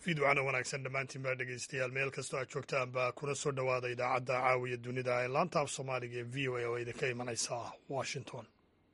fiidwacana wanaagsan dhammaantiin baa dhegaystayaal meel kastoo aad joogtaan baa kuna soo dhowaada idaacadda caawiya dunida ee laanta af soomaaliga ee v o a oo idinka imanaysa washington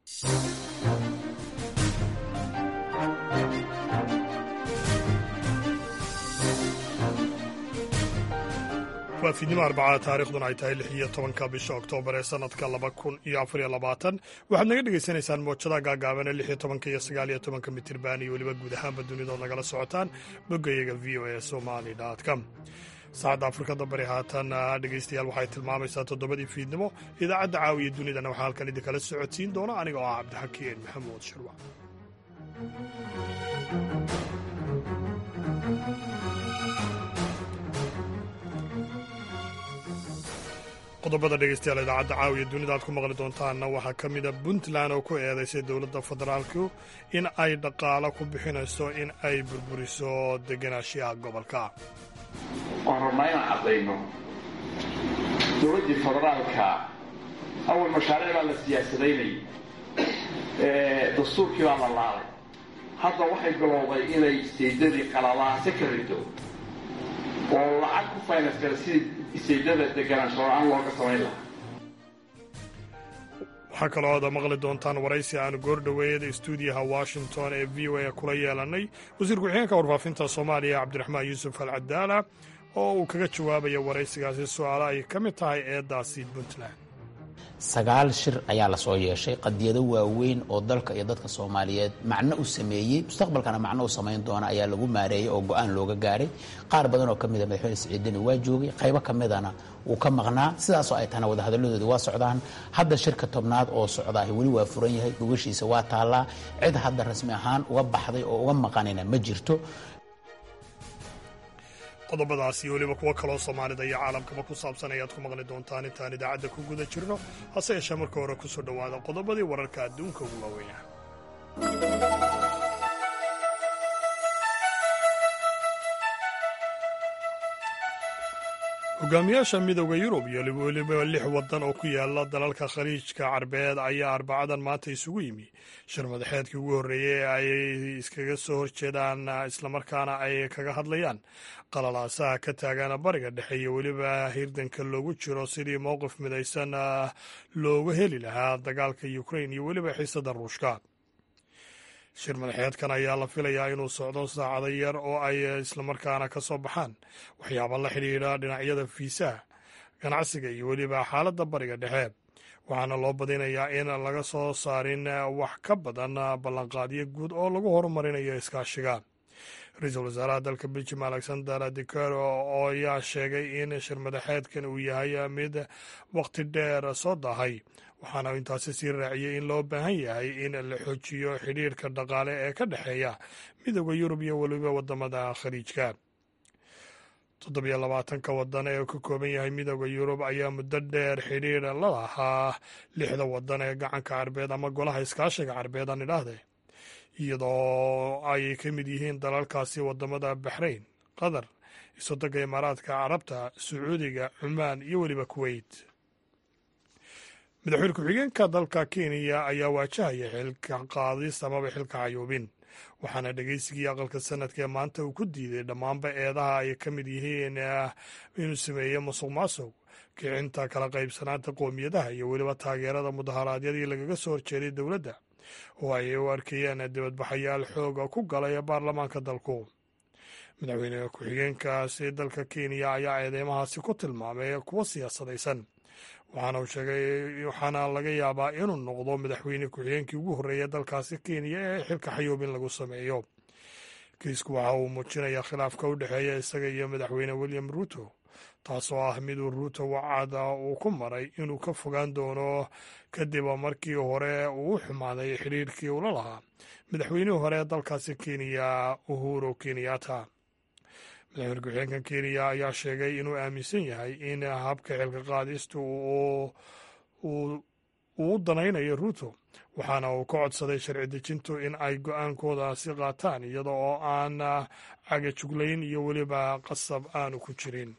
waa fiidnimo arbacada taarikhduna ay tahay lix iyo tobanka bisha oktoobar ee sanadka laba kun iyo afariyo labaatan waxaad naga dhagaysanaysaan moojada gaagaaban ee lix iyo tobanka iyo sagaal iyo tobanka mitirban iyo weliba guud ahaanba dunidood nagala socotaan boggayaga v o a somali com saacadda afrikada bari haatan dhegaystayaal waxay tilmaamaysaa toddobadii fiidnimo idaacadda caawiya dunidana waxaa halkan idinkala socodsiin doona aniga oo ah cabdixakiin maxamuud shirwac qodobada dhegaystayaal idaacadda caawiya dunida aad ku maqli doontaanna waxaa ka mida puntland oo ku eedaysay dowladda federaalku in ay dhaqaalo ku bixinayso in ay burburiso degenaanshiyaha gobolka waan rabnaa inaan caddayno dowladdii federaalka awal mashaariic baa la siyaasadaynayay dastuurkii baa la laalay hadda waxay bilowday inay isteydadii qalalaase ka rido oo lacag ku finance kara sidii isteydada deganaansho la-aan looga samayn lahaa waxaa kaloo aad maqli doontaan waraysi aanu goordhoweeyada stuudiyaha washington ee v o a kula yeelanay wasiir ku-xigeenka warfaafinta soomaaliya cabdiraxmaan yuusuf al cadaala oo uu kaga jawaabaya waraysigaasi su-aalo ay ka mid tahay eeddaasi puntland sagaal shir ayaa lasoo yeeshay qadiyado waaweyn oo dalka iyo dadka soomaaliyeed macno u sameeyey mustaqbalkana macno u samayn doona ayaa lagu maareeyey oo go-aan looga gaaray qaar badan oo ka mida madaxweyne siciidani waa joogay qaybo ka midana wuu ka maqnaa sidaasoo ay tahana wadahadalladoodi waa socdaan hadda shirka tobnaad oo socdaahi weli waa furan yahay gogashiisa waa taallaa cid hadda rasmi ahaan uga baxday oo uga maqanina ma jirto qodobadaas iyo weliba kuwo kaloo soomaalida iyo caalamkaba ku saabsan ayaad ku maqli doontaan intaan idaacadda ku guda jirno hase yeeshee marka hore ku soo dhowaada qodobadii wararka adduunka ugu waaweynah hogaamiyaasha midooda yurub iyo weliba lix waddan oo ku yaala dalalka khaliijka carbeed ayaa arbacadan maanta isugu yimi shir madaxeedkii ugu horreeyey ee ay iskaga soo horjeedaan islamarkaana ay kaga hadlayaan qalalaasaha ka taagan bariga dhexe iyo weliba hirdanka loogu jiro sidii mowqif midaysan loogu heli lahaa dagaalka ukrain iyo weliba xiisada ruushka shir madaxeedkan ayaa la filayaa inuu socdo saacado yar oo ay islamarkaana ka soo baxaan waxyaaba la xidhiidha dhinacyada fiisaha ganacsiga iyo weliba xaaladda bariga dhexe waxaana loo badinayaa in laga soo saarin wax ka badan ballanqaadyo guud oo lagu horumarinayo iskaashiga ra-iisul wasaaraha dalka beljim alexander decaro oo ayaa sheegay in shir madaxeedkan uu yahay mid waqti dheer soo dahay waxaana intaasi sii raaciyey in loo baahan yahay in la xoojiyo xidhiirka dhaqaale ee ka dhexeeya midooda yurub iyo weliba wadamada khaliijka toddobiyo labaatanka wadan ee ka kooban yahay midooda yurub ayaa muddo dheer xidhiir la lahaa lixda wadan ee gacanka carbeed ama golaha iskaashiga carbeed aan idhaahde iyadoo ay ka mid yihiin dalalkaasi wadamada baxrayn qatar isodanka imaaraadka carabta sacuudiga cumaan iyo weliba kuweyt madaxweyne ku-xigeenka dalka kenya ayaa waajahaya xilka qaadis amaba xilka cayuubin waxaana dhegeysigii aqalka sanadka ee maanta uu ku diiday dhammaanba eedaha ay ka mid yihiin inuu sameeyo musuq maasuq kicinta kala qaybsanaanta qoomiyadaha iyo weliba taageerada mudaharaadyadii lagaga soo horjeeday dowladda oo ay u arkayeen dibadbaxayaal xooga ku galay baarlamaanka dalku madaxweyne ku-xigeenkaasi dalka kenya ayaa eedeymahaasi ku tilmaamay kuwo siyaasadaysan waxaana uu sheegay waxaana laga yaabaa inuu noqdo madaxweyne ku-xigeenkii ugu horreeya dalkaasi kenya ee xilka xayuubin lagu sameeyo kiisku waxa uu muujinayaa khilaafka u dhexeeya isaga iyo madaxweyne william ruuto taasoo ah miduu ruuto wacada uu ku maray inuu ka fogaan doono kadib markii hore uu u xumaaday xidhiirkii ula lahaa madaxweynihii hore ee dalkaasi kenya uhuru kenyatta madaxweyne ku-xigeenka kenya ayaa sheegay inuu aaminsan yahay in habka xilka qaadista uu u danaynayo ruuto waxaana uu ka codsaday sharci dejintu in ay go-aankoodaasi qaataan iyada oo aan cagajuglayn iyo weliba qasab aanu ku jirin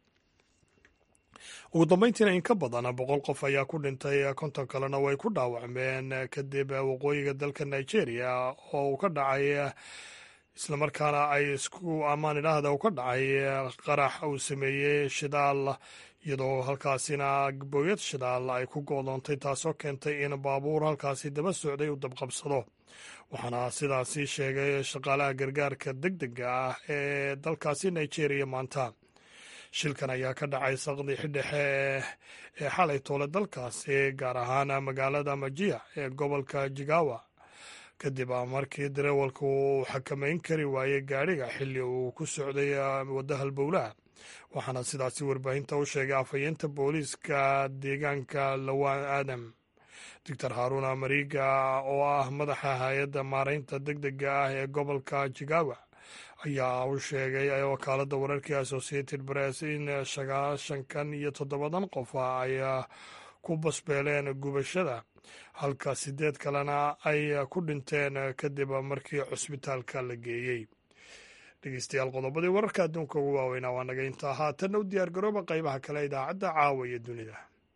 ugu dambeyntiina in ka badan boqol qof ayaa ku dhintay konton kalena way ku dhaawacmeen kadib waqooyiga dalka nigeria oo uu ka dhacay islamarkaana ay isku ammaan idhaahda u ka dhacay qarax uu sameeyey shidaal iyadoo halkaasina booyad shidaal ay ku go'doontay taasoo keentay in baabuur halkaasi daba socday uu dabqabsado waxaana sidaasi sheegay shaqaalaha gargaarka deg dega ah ee dalkaasi nigeria maanta shilkan ayaa ka dhacay saqdi xidhexe ee xalay toole dalkaasi gaar ahaan magaalada majiya ee gobolka jigawa kadib markii dareewalka uu xakamayn kari waayey gaadhiga xilli uu ku socday wadda halbowlaha waxaana sidaasi warbaahinta u sheegay afhayeenta booliiska deegaanka lawaan aadam doctor haaruna mariga oo ah madaxa hay-adda maaraynta deg dega ah ee gobolka jigawa ayaa u sheegay wakaaladda wararkii associated press in sagaashankan iyo toddobadan qof ay ku basbeeleen gubashada halka sideed kalena ay ku dhinteen kadib markii cusbitaalka la geeyey dhegeystayaal qodobadii wararka adduunka ugu waaweynaa waa naga intaa haatanna u diyaar garooba qaybaha kale idaacadda caawa iyo dunida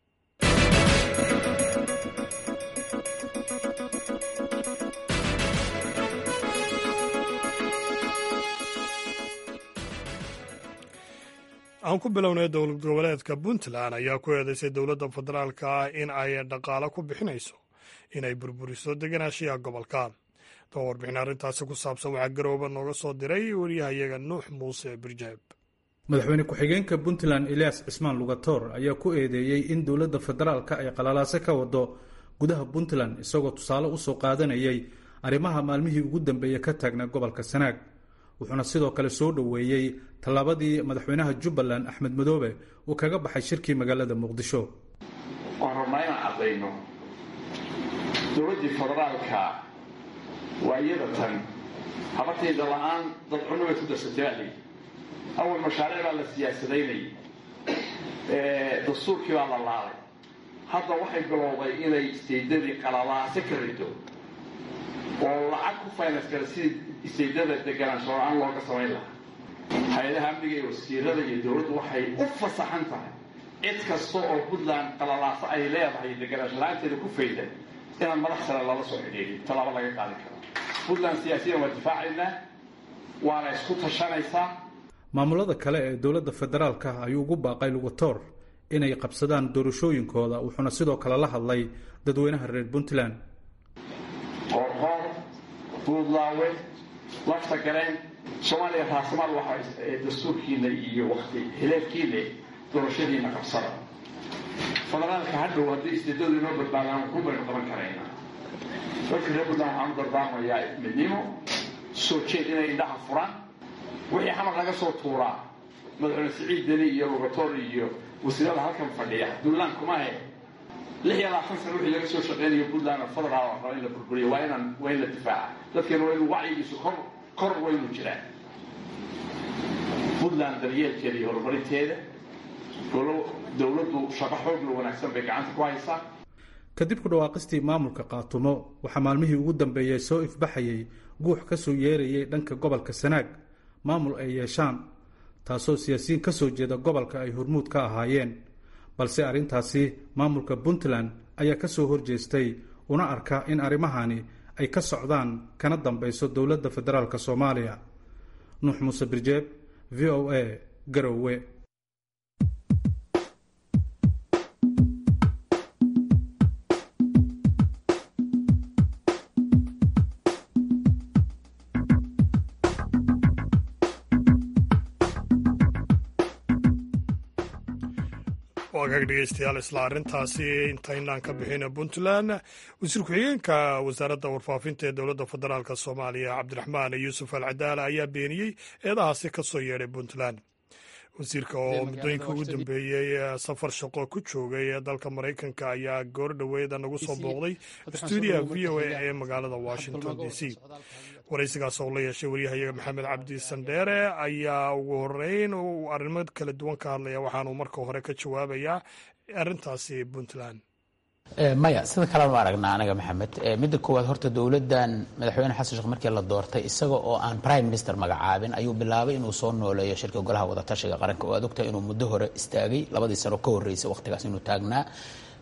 aan ku bilownay dowlad goboleedka puntland ayaa ku eedeysay dowladda federaalka ah in ay dhaqaalo ku bixinayso inay burburiso deganaashiyaha gobolka daba warbixin arrintaasi ku saabsan waxaa garooba nooga soo diray wariyahayaga nuux muuse birjeeb madaxweyne ku-xigeenka puntland elias cismaan lugatoor ayaa ku eedeeyey in dowladda federaalka ay qalalaase ka wado gudaha puntland isagoo tusaale usoo qaadanayay arrimaha maalmihii ugu dambeeya ka taagnaa gobolka sanaag wuxuuna sidoo kale soo dhoweeyey tallaabadii madaxweynaha jubbaland axmed madoobe uu kaga baxay shirkii magaalada muqdisho waan rabnaa inaan caddayno dowladdii federaalka waa iyada tan habartayda la-aan dad cunno bay ku darsatay baa layidhi awal mashaariic baa la siyaasadaynayay dastuurkii baa la laalay hadda waxay bilowday inay isteydadii qalalaase ka rido oo lacag ku finance kara sidii isteydada deganaansho la-aan looga samayn lahaa hay-adaha amniga iyo wasiirada iyo dowladdu waxay u fasaxan tahay cid kasta oo puntland qalalaaso ay leedahay deganaansho la-aanteeda ku fayda inaan madax sare lala soo xidhiidhin tallaabo laga qaadi karo puntland siyaasiyan waa difaacaynaa waana isku tashanaysaa maamulada kale ee dowladda federaalka ayuu ugu baaqay lugatoor inay qabsadaan doorashooyinkooda wuxuuna sidoo kale la hadlay dadweynaha reer puntland qoorqoor buudlaawe lafta gareen soomaaliya raasamaal waxa dastuurkiina iyo wakti hileefkiina doorashadiina qabsada federaalka hadhow haddii isteedadu inoo badbaadaan ku baynu qaban karaynaa dadka reer puntland waxaan u dardaarmayaa midnimo soo jeed inay indhaha furaan wixii xamar laga soo tuuraa madaxweyne siciid deni iyo lugatoor iyo wasiirada halkan fadhiya duntland kumahe lix iyo labaatan sana wixii laga soo shaqeynayo puntland federaal raba in la burburiyo waa inaan waa in la difaaca dadkeena waa inu wacyigiisu kor kor waynu jiraan puntland daryeelkeeda iyo horumarinteeda dowladdu shaqo xoogla wanaagsan bay gacanta ku haysaa kadib ku dhawaaqistii maamulka qaatumo waxaa maalmihii ugu dambeeyey soo ifbaxayay guux ka soo yeerayay dhanka gobolka sanaag maamul ay yeeshaan taasoo siyaasiyiin ka soo jeeda gobolka ay hormuud ka ahaayeen balse arrintaasi maamulka puntland ayaa ka soo horjeestay una arka in arrimahani ay ka socdaan kana dambayso dowladda federaalk soomaaliya nuux muuse birjeeb v o a garowe waagaag dhegeystayaal isla arrintaasi intaynaan ka bixin puntland wasiir ku-xigeenka wasaaradda warfaafinta ee dowladda federaalk soomaaliya cabdiraxmaan yuusuf al cadaala ayaa beeniyey eedahaasi ka soo yeedhay puntland wasiirka oo muddooyinka ugu dambeeyey safar shaqo ku joogay dalka maraykanka ayaa goor dhoweeda nagu soo booqday stuudiyaha v o a ee magaalada washington d c waraysigaas oo la yeeshay waryahayaga maxamed cabdi sandheere ayaa ugu horeyn uu arrimo kala duwan ka hadlaya waxaanuu marka hore ka jawaabayaa arrintaasi puntland maya sida kalenu aragnaa anaga maxamed midda koowaad horta dowladdan madaxweyne xasan sheekh markii la doortay isaga oo aan prime minister magacaabin ayuu bilaabay inuu soo nooleeyo shirka golaha wadatashiga qaranka oo aad ogtahay inuu muddo hore istaagay labadii sano ka horreysay wakhtigaas inuu taagnaa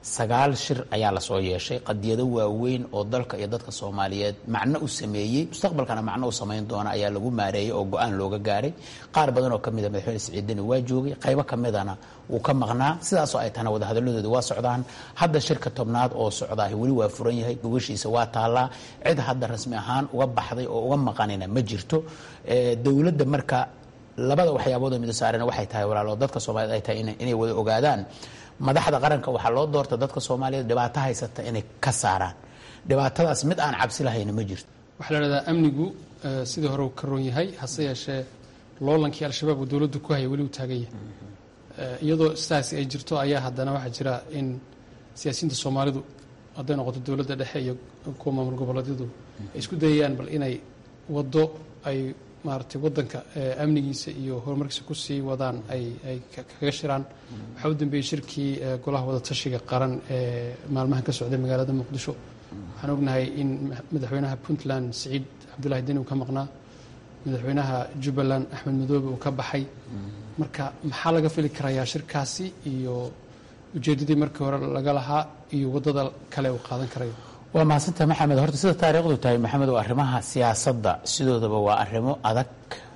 sagaal shir ayaa lasoo yeeshay qadiyado waaweyn oo dalka iyo dadka soomaaliyeed macno u sameeyey mustaqbalkana macno u samayn doona ayaa lagu maareeyey oo go-aan looga gaaray qaar badan oo kamida madaxweyne siciidani waa joogay qaybo kamidana wuu ka maqnaa sidaasoo ay tahana wadahadaladooda waa socdaan hadda shirka tobnaad oo socdaahi weli waa furan yahay gogashiisa waa taallaa cid hadda rasmi ahaan uga baxday oo uga maqanina ma jirto dowladda marka labada waxyaabood oo mido saarena waxay tahay walaalo dadka soomaaliyed ay tahay inay wada ogaadaan madaxda qaranka waxaa loo doorta dadka soomaaliyeed dhibaato haysata inay ka saaraan dhibaatadaas mid aan cabsi lahayna ma jirto waxaa la dhahdaa amnigu sidii hore uu ka roon yahay hase yeeshee loolankii al-shabaab uu dowladdu ku haya weli uu taagan yahay iyadoo sidaasi ay jirto ayaa haddana waxaa jira in siyaasiyiinta soomaalidu hadday noqoto dowladda dhexe iyo kuwa maamul goboleedyadu ay isku dayayaan bal inay waddo ay maaragtay waddanka amnigiisa iyo horumarkiisa ku sii wadaan ay ay kaga shiraan waxaa u dambeeyey shirkii golaha wadatashiga qaran ee maalmahan ka socday magaalada muqdisho waxaan ognahay in madaxweynaha puntland siciid cabdullahi deni uu ka maqnaa madaxweynaha jubbaland axmed madoobe uu ka baxay marka maxaa laga fili karayaa shirkaasi iyo ujeeddadii markii hore laga lahaa iyo waddada kale uu qaadan karayo waa mahadsantaha maxamed horta sida taariikhdu tahay maxamed oo arrimaha siyaasadda sidoodaba waa arrimo adag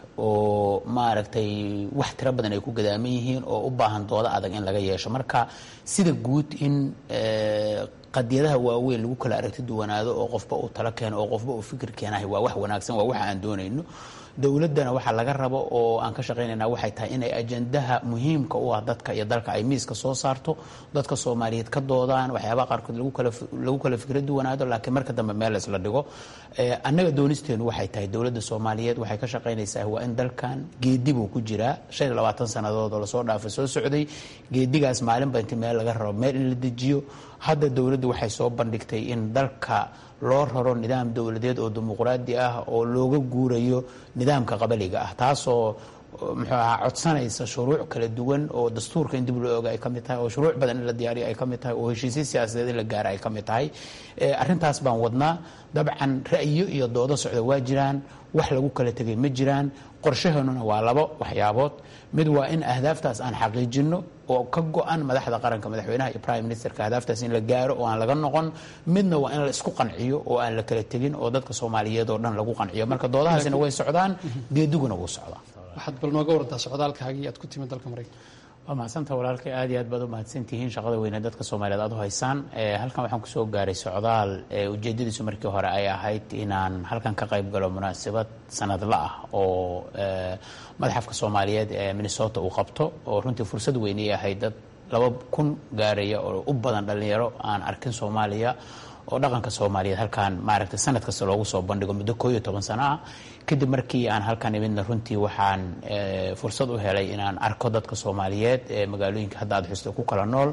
oo maaragtay wax tiro badan ay ku gadaaman yihiin oo u baahan doodo adag in laga yeesho marka sida guud in qadiyadaha waaweyn lagu kala aragti duwanaado oo qofba uu talo keeno oo qofba uu fikir keenahay waa wax wanaagsan waa wax aan doonayno dowladdana waxaa laga rabo oo aan ka shaqaynayna waxay tahay inay ajandaha muhiimka u ah dadka iyo dalka ay miiska soo saarto dadka soomaaliyeed ka doodaan waxyaabaha qaarkood lagu kala fikra duwanaado laakiin marka dambe meel laysla dhigo annaga doonisteenu waxay tahay dowladda soomaaliyeed waxay ka shaqaynaysaa waa in dalkan geedibuu ku jiraa shan iyo labaatan sannadood oo lasoo dhaafay soo socday geedigaas maalinba inti meel laga rabo meel in la dejiyo hadda dowladdu waxay soo bandhigtay in dalka loo raro nidaam dowladeed oo dimuqraadi ah oo looga guurayo nidaamka qabaliga ah taasoo muxuu ahaa codsanaysa shuruuc kala duwan oo dastuurka in dib loo oga ay ka mid tahay oo shuruuc badan in la diyaariyo ay ka mid tahay oo heshiisya siyaasadeed in la gaara ay ka mid tahay arrintaas baan wadnaa dabcan ra'yo iyo doodo socda waa jiraan wax lagu kala tegay ma jiraan qorshaheenuna waa labo waxyaabood mid waa in ahdaaftaas aan xaqiijinno oo ka go-an madaxda qaranka madaxweynaha iyo prime ministerka ahdaaftaas in la gaaro oo aan laga noqon midna waa in la isku qanciyo oo aan la kala tegin oo dadka soomaaliyeed oo dhan lagu qanciyo marka doodahaasina way socdaan geediguna wuu socdaa waxaad bal nooga warantaa socdaalkaagii aad ku timid dalka maraykanka waa mahadsanta walaalkay aad iyo aad baad u mahadsantihiin shaqada weyne dadka soomaaliyeed aad u haysaan halkan waxaan kusoo gaaray socdaal ujeedadiisu markii hore ay ahayd inaan halkan ka qayb galo munaasabad sanadla ah oo madaxafka soomaaliyeed ee minnesota uu qabto oo runtii fursad weynay ahayd dad laba kun gaaraya oo u badan dhallinyaro aan arkin soomaaliya oo dhaqanka soomaaliyeed halkaan maaragtay sanad kasta loogu soo bandhigo muddo koo iyo toban sano ah kadib markii aan halkan imidna runtii waxaan fursad u helay inaan arko dadka soomaaliyeed ee magaalooyinka hadda aad xusta ku kala nool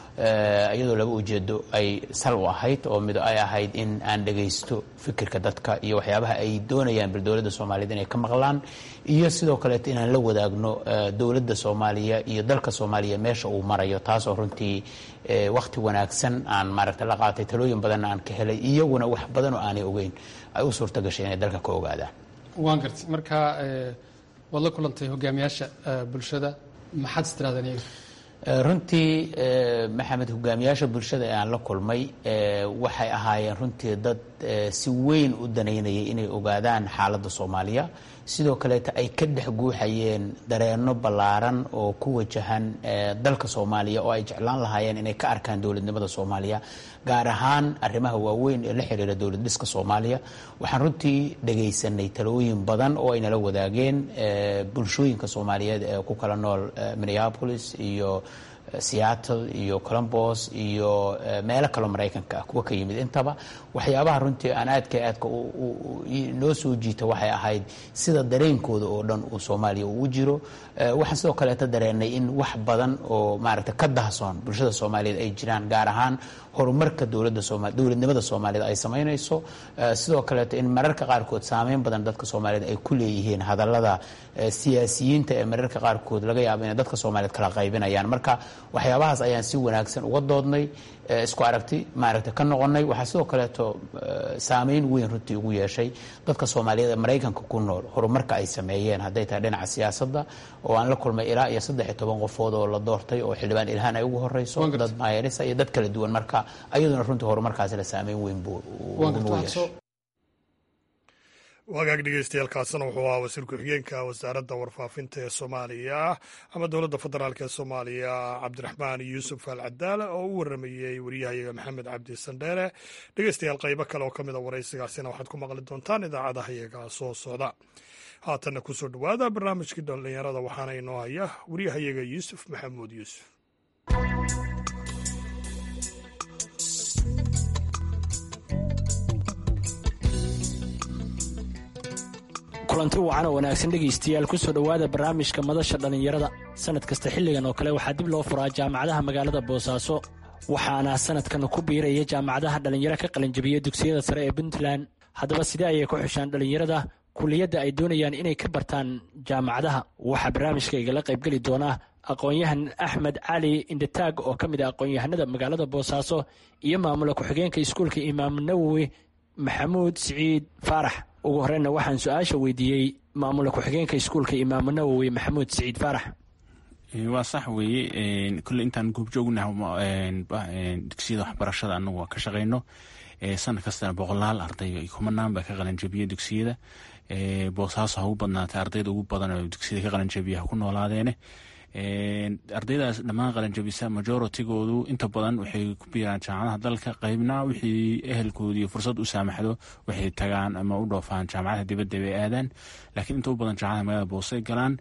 iyadoo laba ujeedo ay sal u ahayd oo mid ay ahayd in aan dhagaysto fikirka dadka iyo waxyaabaha ay doonayaan bal dowladda soomaaliyeed inay ka maqlaan iyo sidoo kaleeto inaan la wadaagno dowladda soomaaliya iyo dalka soomaaliya meesha uu marayo taasoo runtii wakhti wanaagsan aan maaragta la qaatay talooyin badanna aan ka helay iyaguna wax badan oo aanay ogeyn ay u suurta gashay inay dalka ka ogaadaan waan gartay marka waad la kulantay hogaamiyaasha bulshada maxaad is tirahdeen iyaga runtii maxamed hogaamiyaasha bulshada ee aan la kulmay waxay ahaayeen runtii dad si weyn u danaynayay inay ogaadaan xaaladda soomaaliya sidoo kaleeta ay ka dhex guuxayeen dareenno ballaaran oo ku wajahan dalka soomaaliya oo ay jeclaan lahaayeen inay ka arkaan dowladnimada soomaaliya gaar ahaan arrimaha waaweyn ee la xiriira dowlad dhiska soomaaliya waxaan runtii dhagaysanay talooyin badan oo ay nala wadaageen bulshooyinka soomaaliyeed ee ku kala nool minneapolis iyo seattle iyo colombos iyo meelo kaloo maraykanka ah kuwa ka yimid intaba waxyaabaha runtii aan aadka aadka noo soo jiita waxay ahayd sida dareenkooda oo dhan uu soomaaliya uu jiro waxaan sidoo kaleeta dareenay in wax badan oo maaragta ka dahsoon bulshada soomaaliyeed ay jiraan gaar ahaan horumarka dowladda sooma dowladnimada soomaaliyeed ay samaynayso sidoo kaleeto in mararka qaarkood saameyn badan dadka soomaaliyeed ay ku leeyihiin hadallada siyaasiyiinta ee mararka qaarkood laga yaabo inay dadka soomaaliyeed kala qaybinayaan marka waxyaabahaas ayaan si wanaagsan uga doodnay isku aragti maaragta ka noqonay waxaa sidoo kaleeto saameyn weyn runtii ugu yeeshay dadka soomaaliyeed ee maraykanka ku nool horumarka ay sameeyeen hadday tahay dhinaca siyaasadda oo aan la kulmay ilaa iyo saddex iyo toban qofood oo la doortay oo xildhibaan ilhaan ay ugu horeyso dad maayarisa iyo dad kala duwan marka ayaduna runtii horumarkaasina saameyn weyn buu ugu yeeshay wagaag dhegeystayaaalkaasina wuxuu ahaa wasiir ku-xigeenka wasaaradda warfaafinta ee soomaaliya ama dowladda federaalk ee soomaaliya cabdiraxmaan yuusuf al cadaala oo u waramayey wariyahayaga maxamed cabdi sandheere dhegeystayaal qaybo kale oo ka mid a waraysigaasina waxaad ku maqli doontaan idaacadaha iyaga soo socda haatanna kusoo dhowaada barnaamijkii dhallinyarada waxaana inoo haya wariyahayaga yuusuf maxamuud yuusuf kulanti wacan oo wanaagsan dhegaystayaal kusoo dhowaada barnaamijka madasha dhallinyarada sannad kasta xilligan oo kale waxaa dib loo furaa jaamacadaha magaalada boosaaso waxaana sanadkan ku biiraya jaamacadaha dhallinyaro ka qalinjabiya dugsiyada sare ee puntland haddaba sidee ayay ku xushaan dhallinyarada kuliyadda ay doonayaan inay ka bartaan jaamacadaha waxaa barnaamijka igala qaybgeli doona aqoon-yahan axmed cali indhataag oo ka mid ah aqoon-yahanada magaalada boosaaso iyo maamula ku-xigeenka iskuulka imaam nawowi maxamuud siciid faarax ugu horeyna waxaan su-aasha weydiiyey maamula ku-xigeenka iskuulka imaamu nawowi maxamuud siciid faarax waa sax weeye kolley intaan goobjoognaha dugsiyada waxbarashada anagu waa ka shaqeyno sanad kastana boqolaal arday kumanaan baa ka qalanjabiya dugsiyada boosaaso ha ugu badnaatay ardayda ugu badan oo dugsiyada ka qalanjabiya ha ku noolaadeene ardaydaas dhammaan qalanjabisa majoritigoodu inta badan waxay ku biiraan jaamacadaha dalka qaybna wixii ehelkoodii fursad u saamaxdo waxay tagaan ama u dhoofaan jaamacadaha dibadda bay aadaan laakiin inta u badan jaamacadaha magaalada boosay galaan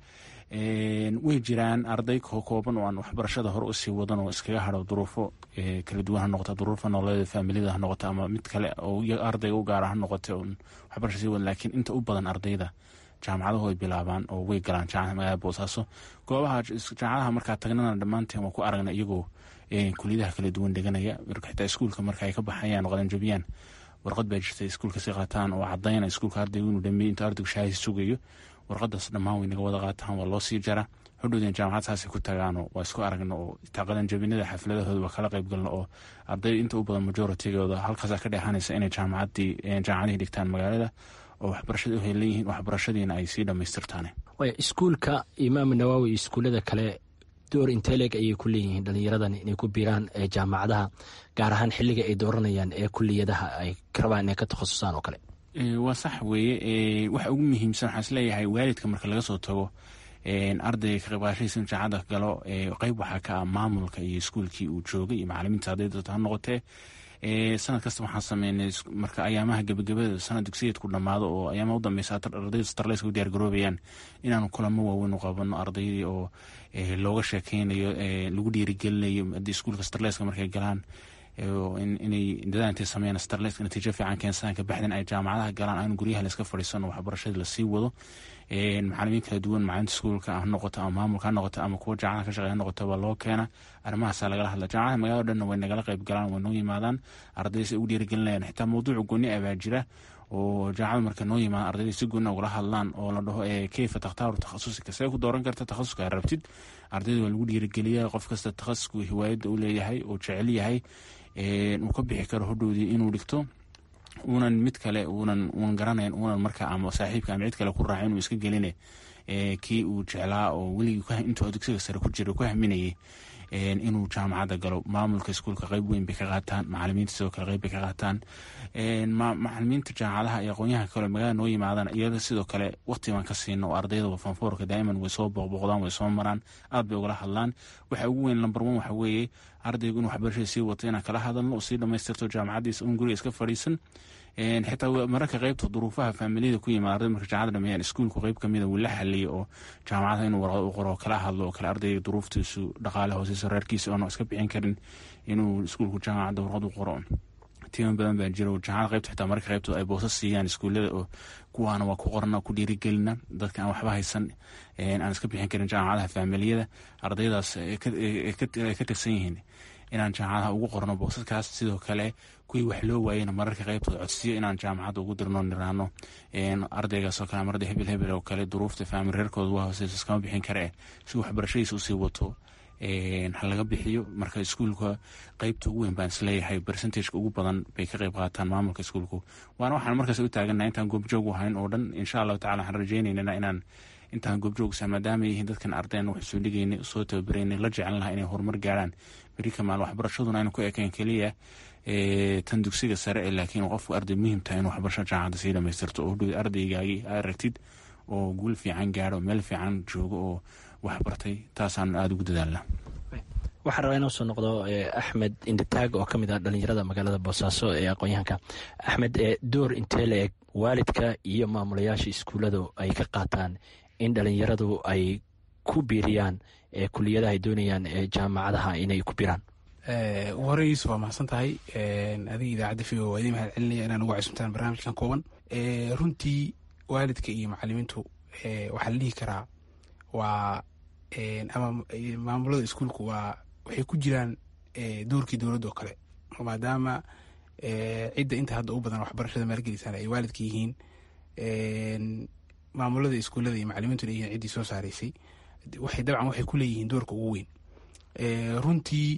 way jiraan arday kooban oo aan waxbarashada hore usii wadan oo iskaga hado duruufo kala duwan ha noqota duruufo nololeeda faamiliyada ha noqota ama mid kale oo ardayga u gaara ha noqota waxbarasha sii wadan laakiin inta u badan ardayda jaamacadahu ay bilaabaan oo way galaan jaamacada magaalada boosaaso goobaha jaamacadaha markaa tagnana dhammaanteen waa ku aragna iyagoo kuliyadaha kala duwan dheganaya xitaa iskuulka marka ay ka baxayaan oo qalanjabiyaan warqad baa jirta iskuulka si qaataan oo cadayna iskuulka ardaygu inuu dhameeyey intuu ardaygu shahaadi sugayo warqadaas dhammaan way naga wada qaataan waa loo sii jara hodhowdeen jaamacad saasay ku tagaano waa isku aragno oo itaa qalanjabinada xafladahooda waa kala qayb galno oo arday inta u badan majoritigooda halkaasa ka dheexanaysa inay jaamacadii jaamacadihii dhigtaan magaalada oo waxbarashada u helan yihiin waxbarashadiina ay sii dhammaystirtaan iskuulka imaam nawaawi iyo iskuullada kale door inteleg ayay ku leeyihiin dhallinyaradan inay ku biiraan jaamacadaha gaar ahaan xilliga ay dooranayaan ee kuliyadaha ay rabaan inay ka takhasusaan oo kale waa sax weeye waxa ugu muhiimsan waxaan isleeyahay waalidka marka laga soo tago ardayga ka qaybqaashadiisa in jaamacadda galo qeyb waxaa ka ah maamulka iyo iskuulkii uu joogay iyo macalimiinta ardayda ha noqotee sanad kasta waxaan sameynay marka ayaamaha gebagabada sanad dugsiyeedku dhammaado oo ayaamaha u dambeysa ardaydu starleyska u diyaar garoobayaan inaanu kulamo waaweyn u qabano ardaydii oo looga sheekeynayo lagu dhiirigelinayo haddii iskuulka starleyska markay galaan inay dadaan intay sameeyaan starleyska natiijo fiican keensadaan kabacdin ay jaamacadaha galaan aanu guryaha layska fadhiisano waxbarashadii lasii wado macalimiin kala duwan macalinta iskuulka ha noqoto ama maamulka ha noqoto ama kuwa jaamacada ka shaqeya ha noqoto baa loo keena arrimahaasa lagala hadla jaamacadaha magaalada dhanna way nagala qayb galaan way noo yimaadaan ardayda si ugu dhiirigelinayaan xitaa mawduuca gooni ah baa jira oo jaamacada marka noo yimaadaan ardayda si gooni ugala hadlaan oo la dhaho keyfa takhtaaru takhasusika see ku dooran karta takhasuska rabtid ardayda waa lagu dhiirigeliyaa qof kasta takhasuska hiwaayadda u leeyahay oo jecel yahay uu ka bixi karo hodhowdii inuu dhigto uunan mid kale uunan uunan garanayn uunan marka ama saaxiibka ama cid kale ku raaca inuu iska geline kii uu jeclaa oo weligii intuu dugsiga sare ku jira ku haminayay inuu jaamacadda galo maamulka iskuulka qeyb weyn bay ka qaataan macalimiinta sidoo kale qeyb bay ka qaataan macalimiinta jaamacadaha iyo aqoonyaha kale magaalada noo yimaadaan iyada sidoo kale waqti baan ka siino oo ardayda fanfoorka daa'iman way soo booqbooqdaan way soo maraan aad bay ugala hadlaan waxa ugu weyn number one waxa weeye ardaygu inuu waxbarashada sii wato inaan kala hadalno oo sii dhammaystirto jaamacaddiisa un guriga iska fadhiisan xitaa mararka qeybta duruufaha faamiliyada ku yimaada arday marka jaamacada dhameeyaan iskuulku qeyb kamida wuu la xaliyay oo jaamacadaha inuu warqad u qoro kala hadlo oo kale ardayga duruuftiisu dhaqaale hooseyso reerkiisa oona iska bixin karin inuu iskuulku jaamacadda warqad u qoro timan badan baa jira jaamacada qeybta xitaa mararka qeybtooda ay boosas siiyaan iskuullada oo kuwaana waa ku qorna ku dhiirigelina dadka aan waxba haysan aan iska bixin karin jaamacadaha faamiliyada ardaydaas ay ka tirsan yihiin inaan jaamacadaha ugu qorno boosaskaas sidoo kale kuwii wax loo waayena mararka qeybtooda codsiyo inaan jaamacadda ugu dirno niraano ardaygaasoo kale marada hebel hebel oo kale duruufta faamil reerkooda waa hooseyso iskama bixin kare si waxbarashadiisa usii wato ha laga bixiyo marka iskuulka qeybta ugu weyn baan isleeyahay bercentageka ugu badan bay ka qeyb qaataan maamulka iskuulku waana waxaan markaas u taaganaha intaan goobjoog u hayn oo dhan insha allahu tacala waxaan rajeynaynana inaan intaan goobjoogsa maadaama yihiin dadkan ardayn wax soo dhigayna soo tababarayna la jecel lahaa inay horumar gaaraan beri kamaal waxbarashaduna aynu ku ekayn keliya tan dugsiga sare ee laakiin qofku arday muhiim tahay in waxbarasho jaamacadda sii dhamaystirto oo dhow ardaygaagii aa aragtid oo guul fiican gaaro meel fiican joogo oo waxbartay taasaan aada ugu dadaalnaa waxaan rabaa inoo soo noqdo axmed inditaag oo ka mid ah dhalinyarada magaalada boosaaso ee aqoon-yahanka axmed door intee la eg waalidka iyo maamulayaasha iskuulladu ay ka qaataan in dhalinyaradu ay ku biiriyaan kuliyadaha ay doonayaan jaamacadaha inay ku biraan ugu horey yuusuf waa mahadsan tahay adiga idaacadda v o waa idin mahad celinaya inaan ugu cusubtaan barnaamijkan kooban runtii waalidka iyo macalimiintu waxaa la dhihi karaa waa ama maamulada iskuulku waa waxay ku jiraan doorkii dowladda oo kale maadaama cidda inta hadda u badan waxbarashada maalgelisaan ay waalidka yihiin maamulada iskuullada iyo macalimiintuna yihiin ciddii soo saaraysay waxay dabcan waxay ku leeyihiin doorka ugu weyn runtii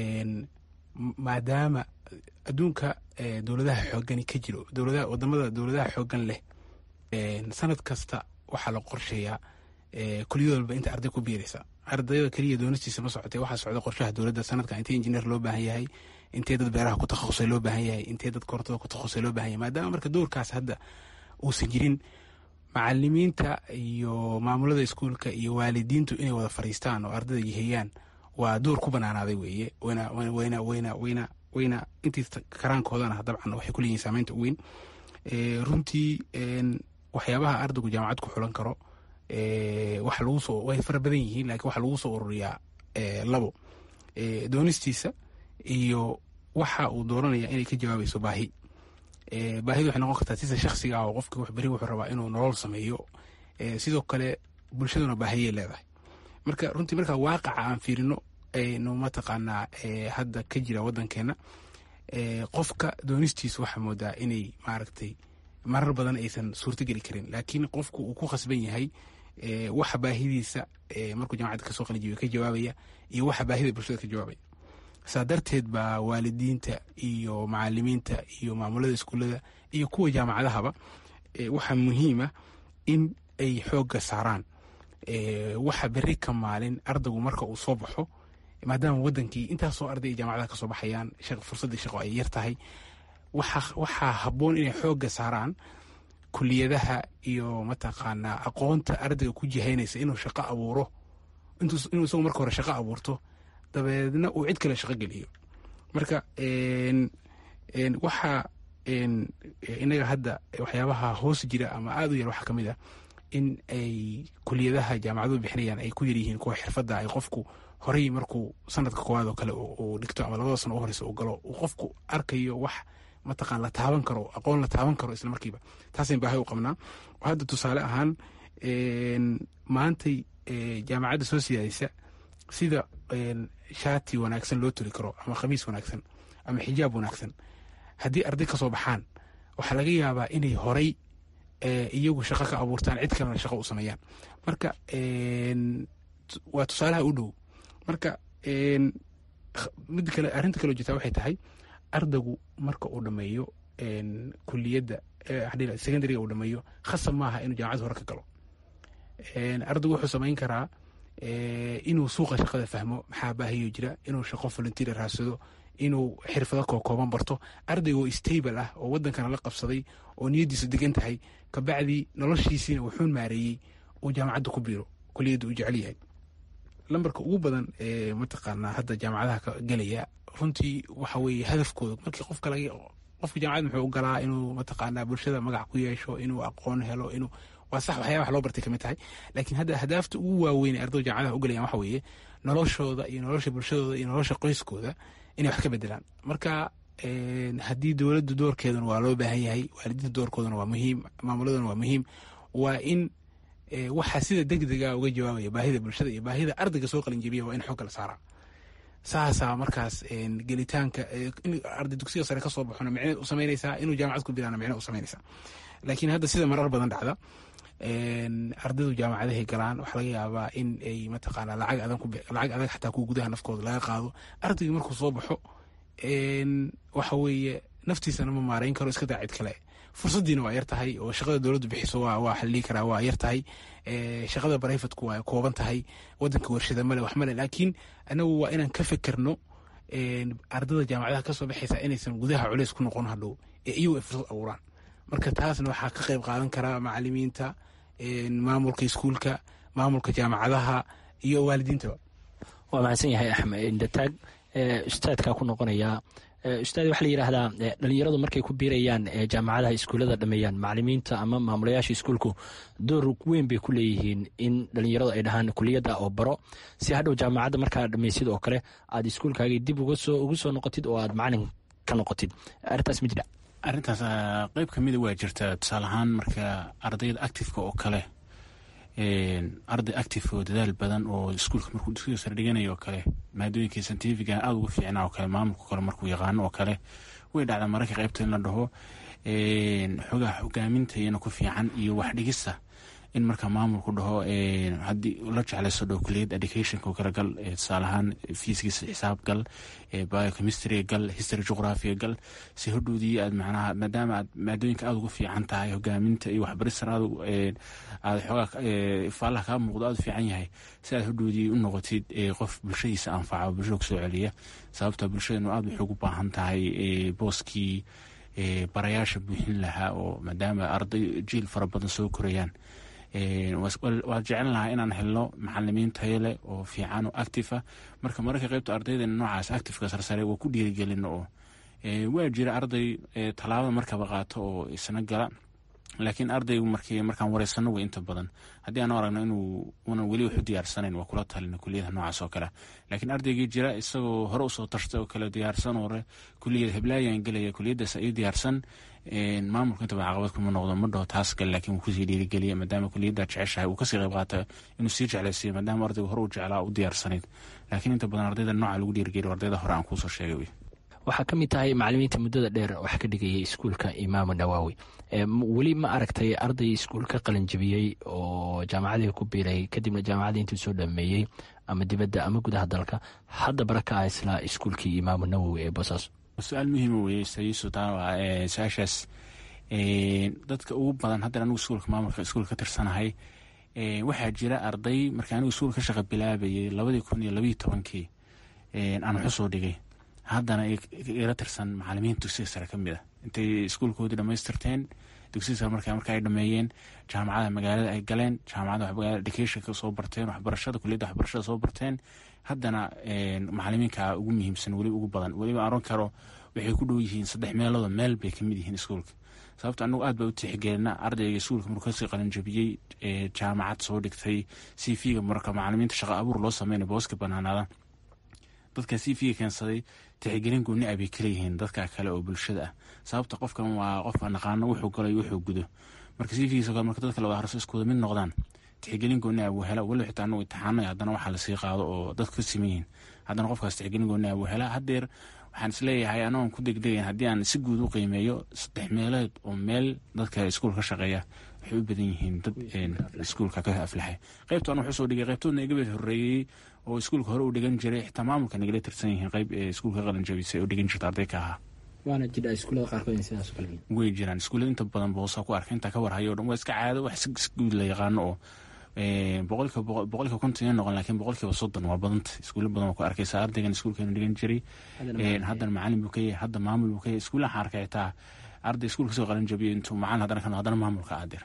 maadaama adduunka dowladaha xoogani ka jiro dowladaha wadamada dowladaha xoogan leh sanad kasta waxaa la qorsheeyaa kuliyad walba inta arday ku biiraysa ardayda keliya doonistiisa ma socotee waxaa socda qorshaha dowladda sanadka intee injineer loo baahan yahay intee dad beeraha ku takhasusay loo baahan yahay intee dad korontada ku takhasusay loo baahan yahay maadaama marka doorkaas hadda uusan jirin macalimiinta iyo maamulada iskuulka iyo waalidiintu inay wada fariistaan oo ardayda yaheeyaan waa door ku banaanaaday weeye wayna wayna wayna wayna wayna intii karaankoodana dabcan waxay ku leeyihin saameynta u weyn runtii waxyaabaha ardaygu jaamacad ku xulan karo waxa lagu soo way fara badan yihiin lakiin waxaa lagu soo ururiyaa labo doonistiisa iyo waxa uu dooranaya inay ka jawaabayso baahi baahidu waxay noqon kartaa sida shaksiga ah oo qofki beri wuxuu rabaa inuu nolol sameeyo sidoo kale bulshaduna baahiyay leedahay marka runtii marka waaqaca aan fiirino aynu mataqaanaa hadda ka jira waddankeena qofka doonistiisa waxaa moodaa inay maaragtay marar badan aysan suurtogeli karin laakiin qofku uu ku khasban yahay waxa baahidiisa markuu jamacadda kasoo qalijibiyo ka jawaabaya iyo waxa baahida bulshada ka jawaabaya saa darteed baa waalidiinta iyo macalimiinta iyo maamulada iskuullada iyo kuwa jaamacadahaba waxaa muhiima in ay xoogga saaraan waxa beri ka maalin ardaygu marka uu soo baxo maadaama wadankii intaasoo arday ay jaamacadaha kasoo baxayaan fursaddii shaqo ay yar tahay waxaa habboon inay xoogga saaraan kuliyadaha iyo mataqaanaa aqoonta ardayga ku jihaynaysa inuu shaqo abuuro inuu isagu marka hore shaqo abuurto dabeedna uu cid kale shaqo geliyo marka waxaa inaga hadda waxyaabaha hoos jira ama aada u yar waxaa ka mid a in ay kuliyadaha jaamacaduhu bixinayaan ay ku yaryihiin kuwa xirfadda ay qofku horey markuu sanadka koowaad oo kale uu dhigto ama labada sano u horeysa uu galo uu qofku arkayo wax mataqaan la taaban karo aqoon la taaban karo isla markiiba taasayn baahay u qabnaa hadda tusaale ahaan maantay jaamacadda soo siyaadaysa sida shaati wanaagsan loo turi karo ama khamiis wanaagsan ama xijaab wanaagsan haddii arday ka soo baxaan waxaa laga yaabaa inay horey iyagu shaqo ka abuurtaan cid kalena shaqo u sameeyaan marka waa tusaalaha u dhow marka mid kale arrinta kaloo jirtaa waxay tahay ardaygu marka uu dhameeyo kuliyadda secondariga uu dhameeyo khasab maaha inuu jaamacad hore ka galo ardaygu wuxuu samayn karaa inuu suuqa shaqada fahmo maxaa baahiyo jira inuu shaqo volunteer raadsado inuu xirfado kookooban barto ardayga oo stable ah oo wadankana la qabsaday oo niyadiisu degan tahay kabacdii noloshiisiina wuxuu maareeyey uu jaamacadda ku biiro kuliyadda uu jecel yahay lambarka ugu badan ee mataqaanaa hadda jaamacadaha ka gelaya runtii waxa weeye hadafkooda markii qofka laga qofka jaamacad muxuu u galaa inuu mataqaanaa bulshada magac ku yeesho inuu aqoon helo inuu waa sax waxyaaba wax loo bartay kamid tahay laakiin hadda ahdaafta ugu waaweyn ee ardayda jaamacadaha u galayaan waxa weeye noloshooda iyo nolosha bulshadooda iyo nolosha qoyskooda inay wax ka bedelaan marka haddii dowladda doorkeeduna waa loo baahan yahay waalidiinta doorkooduna waa muhiim maamuladuna waa muhiim waa in waxaa sida degdega uga jawaabaya baahida bulshada iyo baahida ardayga soo qalinjebiya waa in xoogga la saaraa saasaa markaas gelitaanka in arday dugsiga sare kasoo baxona micne u samaynaysaa inuu jaamacad ku bilaana micne u samaynaysaa laakiin hadda sida marar badan dhacda ardaydu jaamacadahay galaan waxaa laga yaabaa in ay mataqaana lacag adan lacag adag xataa kuwa gudaha nafkooda laga qaado ardayga markuu soo baxo waxa weeye naftiisana ma maareyn karo iska daa cid kale fursaddiina waa yar tahay oo shaqada dowladdu bixiso waa xalii karaa waa yar tahay shaqada barayfatku waa kooban tahay wadanka warshada male wax male laakiin anagu waa inaan ka fekerno ardada jaamacadaha kasoo baxaysa inaysan gudaha culeys ku noqon hadhow ee iyagu ay fursad abuuraan marka taasna waxaa ka qayb qaadan karaa macalimiinta maamulka iskuulka maamulka jaamacadaha iyo waalidiintaba waa mahadsan yahay axmed indataag ustaadkaa ku noqonayaa ustaad waxaa la yidhaahdaa dhalinyaradu markay ku biirayaan jaamacadaha iskuullada dhameeyaan macalimiinta ama maamulayaasha iskuulku door weyn bay ku leeyihiin in dhalinyaradu ay dhahaan kuliyadda oo baro si hadhow jaamacadda markaa dhammaysid oo kale aad iskuulkaagii dib ugu soo noqotid oo aad macalin ka noqotid arrintaas ma jira arrintaas qeyb ka mida waa jirta tusaale ahaan marka ardayda actifeka oo kale arday active oo dadaal badan oo iskuulka markuu dugsiga sare dhiganayo oo kale maadooyinka scientifiga aada uga fiicnaa oo kale maamulka kale markuu yaqaano oo kale way dhacdaa mararka qeybta in la dhaho xogaha hogaaminta iyana ku fiican iyo wax dhigista in marka maamulku dhaho haddii la jeclayso dhaho kuliyad educationka oo kale gal tusaale ahaan fiiskiisa xisaab gal biochemistry gal history geographiga gal si hodhoodii aad macnaha maadaama aad maadooyinka aada uga fiican tahay hogaaminta iyo waxbaristan aad aad xoogaa faalaha kaa muuqdo aada u fiican yahay si aad hodhoodii u noqotid qof bulshadiisa anfaca oo bulshada kusoo celiya sababta bulshadanu aada waxay ugu baahan tahay booskii barayaasha buuxin lahaa oo maadaama arday jiil fara badan soo korayaan waa jecel lahaa inaan helno macalimiin tayo leh oo fiican oo active ah marka mararka qeybta ardaydeena noocaas activeka sarsare waa ku dhiirigelino oo waa jira arday tallaabada markaba qaato oo isna gala laakiin ardaygu markii markaan wareysano way inta badan haddii aanu aragno inuu una weli wax u diyaarsanayn waa kula talina kuliyadaha noocaas oo kale laakiin ardaygii jira isagoo hore usoo tashtay oo kale diyaarsan hore kuliyad heblaayaan gelaya kuliyadaas ay diyaarsan maamulka intaba caqabad kuma noqdo ma dhaho taas gal laakiin wuu kusii dhiirigeliya maadaama kuliyadda jeceshahay uu kasii qayb qaata inuu sii jeclaysiiyo maadaama ardaygu hore u jeclaa u diyaarsanayd laakiin inta badan ardayda nooca lagu dhiirigeliyo ardayda hore aan kuusoo sheegay wey waxaa ka mid tahay macalimiinta muddada dheer wax ka dhigayay iskuulka imaamu nawaawi weli ma aragtay arday iskuulka qalinjabiyey oo jaamacadii ku biiray kadibna jaamacadii intuu soo dhameeyey ama dibadda ama gudaha dalka hadda baraka ah isla iskuulkii imaamu nawowi ee boosaaso su-aal muhiima weye sayusu taa waa su-aashaas dadka ugu badan haddan anigu iskuulka maamulka iskuulka ka tirsanahay waxaa jira arday marka anigu iskuul ka shaqa bilaabayay labadii kun iyo labayo tobankii aan waxu soo dhigay haddana ila tirsan macalimiinta dugsiga sare ka mid a intay iskuulkoodii dhamaystirteen dugsiga sare marka marka ay dhameeyeen jaamacada magaalada ay galeen jaamacada educationka soo barteen waxbarashada kuliyadda waxbarashada soo barteen haddana macalimiinka ugu muhiimsan weli ugu badan weliba aron karo waxay ku dhow yihiin saddex meelooda meel bay kamid yihiin iskuulka sababta anagu aad baa u tixgelina ardayga iskuulka markuu kasii qalinjabiyey jaamacad soo dhigtay c v-ga marka macalimiinta shaqa abuur loo sameynay booska banaanaada dadka c v-ga keensaday tixgelin gooni ah bay kaleyihiin dadka kale oo bulshada ah sababta qofkan waa qofka naqaano wuxuu galay wuxuu gudo marka c v-giisa kale marka dadka la wada harso iskuwada mid noqdaan tixgelin gooni ah buu hela waliba xitaa anagu imtixaano haddana waxaa lasii qaado oo dadku ka siman yihiin haddana qofkaas tixgelin gooni ah buu helaa haddeer waxaan isleeyahay anagoon ku degdegayn haddii aan si guud u qiimeeyo saddex meelood oo meel dadka iskuul ka shaqeeya waxay u badan yihiin dad iskuulka ka aflaxay qaybta an wuxuu soo dhigay qaybtoodna iga bed horreeyey oo iskuulka hore u dhigan jiray xitaa maamulka nagala tirsan yihiin qayb ee iskuulka qalanjabisay oo dhigan jirta arday ka ahaa waana jira iskuulada qaarkood sidaas kale way jiraan iskuullada inta badan boosa ku arka intaa ka warhayo o dhan waa iska caado wax si guud la yaqaano oo boqolkiiba boqolkiiba konton ina noqon laakiin boqolkiiba soddon waa badanta iskuulla badan waa ku arkaysa ardaygan iskuulkeenu dhigan jiray haddana macalin buu ka yahay hadda maamul buu ka yahay iskuulla waxaan arkay xitaa arday iskuulka soo qalan jabiyo intuu macalin haddana ka haddana maamulka aadir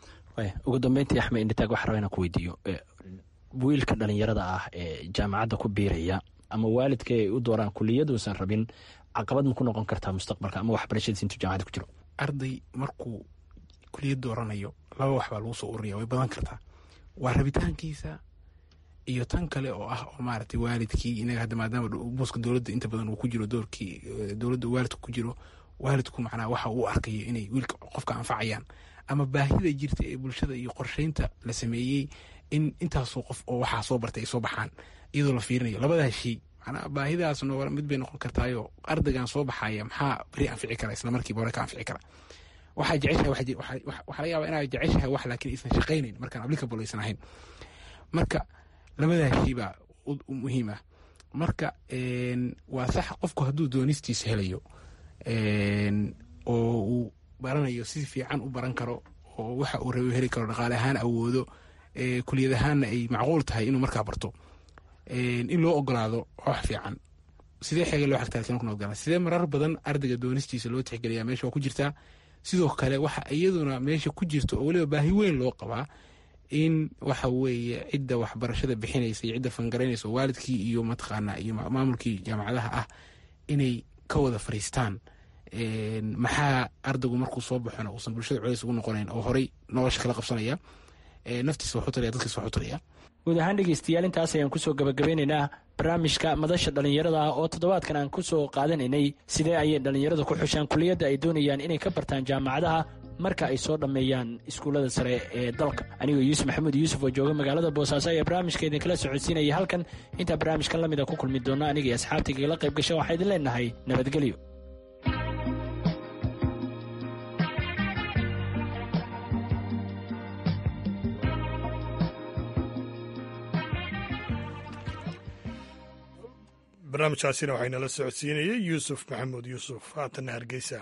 ugu dambeyntii axmed indhitaag waxaa rabaa inaan ku weydiiyo wiilka dhalinyarada ah ee jaamacadda ku biiraya ama waalidka ay u dooraan kuliyaduusan rabin caqabad ma ku noqon kartaa mustaqbalka ama waxbarashadiis intuu jaamacadda ku jiro arday markuu kuliyad dooranayo laba wax baa lagu soo ururiya way badan kartaa waa rabitaankiisa iyo tan kale oo ah oo maaragtay waalidkii inaga hadda maadaama buuska dowladda inta badan uu ku jiro doorkii dowladda waalidku ku jiro waalidku macnaha waxa uu arkayo inay wiilka qofka anfacayaan ama baahida jirta ee bulshada iyo qorsheynta la sameeyey in intaasoo qof oo waxaa soo bartay ay soo baxaan iyadoo la fiirinayo labadaas shay macnaha baahidaasna mid bay noqon kartaayo ardaygan soo baxaya maxaa beri anfici kara isla markiiba hore ka anfici kara waxaa jeceshahay waxaa laga yaaba inaad jeceshahay wax laakiin aysan shaqaynayn markaan applicable aysan ahayn marka labadaa shay baa muhiim ah marka waa sax qofku hadduu doonistiisa helayo oo uu baranayo si fiican u baran karo oo waxa uu rabo heli karo dhaqaale ahaan awoodo kuliyad ahaanna ay macquul tahay inuu markaa barto in loo ogolaado wax fiican sidee xeega loo xagtaa kuna ogolaa sidee marar badan ardayga doonistiisa loo tixgeliyaa meesha waa ku jirtaa sidoo kale waxa iyaduna meesha ku jirto oo weliba baahi weyn loo qabaa in waxa weeye cidda waxbarashada bixinaysa iyo cidda fangaraynaysa waalidkii iyo mataqaana iyo maamulkii jaamacadaha ah inay ka wada fariistaan maxaa ardaygu markuu soo baxona uusan bulshada culays ugu noqonayn oo horey nolosha kala qabsanaya naftiisa waxu taraya dadkiisa waxu taraya guud ahaan dhegeystayaal intaas ayaan kusoo gabagabeynaynaa barnaamijka madasha dhallinyarada ah oo toddobaadkan aan kusoo qaadanaynay sidee ayay dhallinyaradu ku xushaan kuliyadda ay doonayaan inay ka bartaan jaamacadaha marka ay soo dhammeeyaan iskuullada sare ee dalka anigoo yuusuf maxamuud yuusuf oo jooga magaalada boosaaso ayaa barnaamijka idinkala socodsiinaya halkan intaa barnaamijkan lamid a ku kulmi doona aniga iyo asxaabtayga igala qayb gasha waxaa idin leenahay nabadgelyo barnaamijkaasina waxaynala socodsiinayay yuusuf maxamuud yuusuf haatanna hargeysa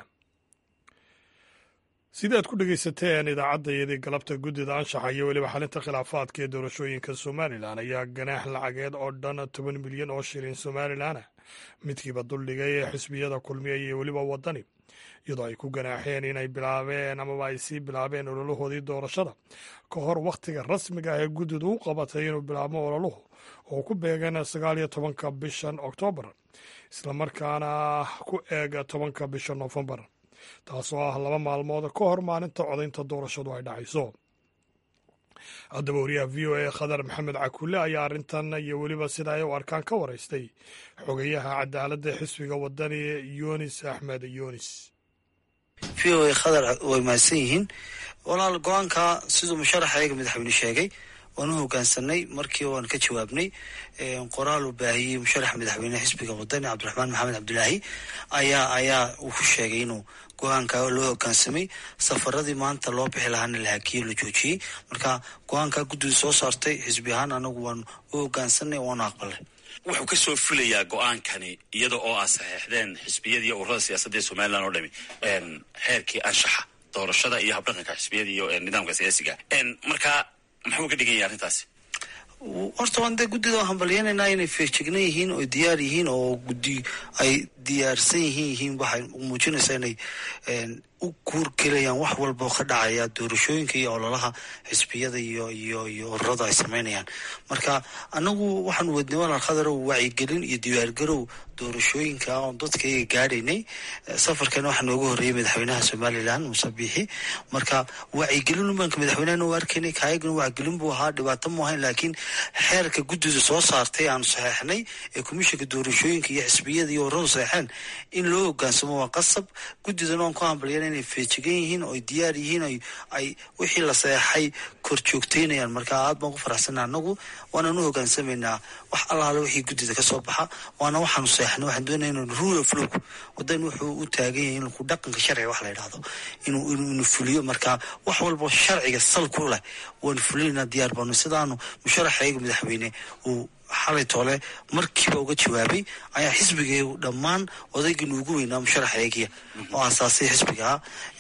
sidaad ku dhegaysateen idaacaddayadii galabta guddida anshaxa iyo weliba xalinta khilaafaadka ee doorashooyinka somalilan ayaa ganaax lacageed oo dhan toban milyan oo shilin somalilan ah midkiiba duldhigay ee xisbiyada kulmiya iyo weliba waddani iyadoo ay ku ganaaxeen inay bilaabeen amaba ay sii bilaabeen ololahoodii doorashada ka hor wakhtiga rasmiga ah ee guddidu u qabatay inuu bilaabmo ololuhu oo ku beegan sagaal iyo tobanka bishan oktoobar islamarkaana ku eega tobanka bisha noofembar taasoo ah laba maalmood ka hor maalinta codaynta doorashadu ay dhacayso haddaba wariyaha v o a khadar maxamed cakulle ayaa arrintan iyo weliba sida ay u arkaan ka waraystay xogayaha cadaaladda xisbiga wadani yunis axmed yunis v o a khadar way mahadsan yihiin walaal go-aanka siduu musharaxa eega madaxweyne sheegay waan u hogaansanay markii waan ka jawaabnay qoraal uu baahiyey musharaxa madaxweyne xisbiga wadani cabdiraxmaan maxamed cabdulaahi ayaa ayaa uu ku sheegay inuu go-aanka loo hogaansamay safaradii maanta loo bixi lahaana la hakiye la joojiyey marka go-aanka guddidu soo saartay xisbi ahaan anagu waan u hogaansanay waanu aqbalay wuxuu ka soo fulayaa go-aankani iyada oo aad saxeexdeen xisbiyadii ururada siyaasadda ee somalilan oo dhami xeerkii anshaxa doorashada iyo habdhaqanka xisbiyada iyo nidaamka siyaasiga marka maxuu ka dhigan yahay arrintaasi horta waan dee guddida waan hambalyenaynaa inay feejignan yihiin oo diyaar yihiin oo guddi ay diyaarsan yihiin yihiin waxay muujinaysaa inay u kuurgelayaan wax walba oo ka dhacaya doorashooyinka iyo ololaha xisbiyada iyo iyo iyo ururada ay sameynayaan marka anagu waxaan wadnay walaal khadarow wacyigelin iyo diyaargarow doorashooyinka oon dadkaiga gaadhaynay safarkana waxaa nooga horreeyay madaxweynaha somalilan muuse biixi marka wacyigelin umaanka madaxweynehana u arkaynay kaayagana wacyigelin buu ahaa dhibaato mu ahayn laakiin xeerka guddida soo saartay aanu saxeexnay ee komishinka doorashooyinka iyo xisbiyada iyo ururadu saxeexeen in loo hogaansamo waa qasab guddidana waan ku hambalyana inay feejigan yihiin oo ay diyaar yihiin ay wixii la saxeexay kor joogteynayaan marka aad baan ku faraxsana anagu waanaan u hogaansamaynaa wax allaale wixii guddida ka soo baxa waana waxaanu seexnay waxaan doonaya inuu rule of law wadan wuxuu u taagan yahay in ku dhaqanka sharciga wax la yidhahdo inuu inuu fuliyo marka wax walba sharciga sal ku leh waanu fulinaynaa diyaar baanu sidaanu musharaxayga madaxweyne uu xalay toole markiiba uga jawaabay ayaa xisbigeegu dhammaan odaygii nuugu weynaa musharaxeegiya oo aasaasay xisbigaa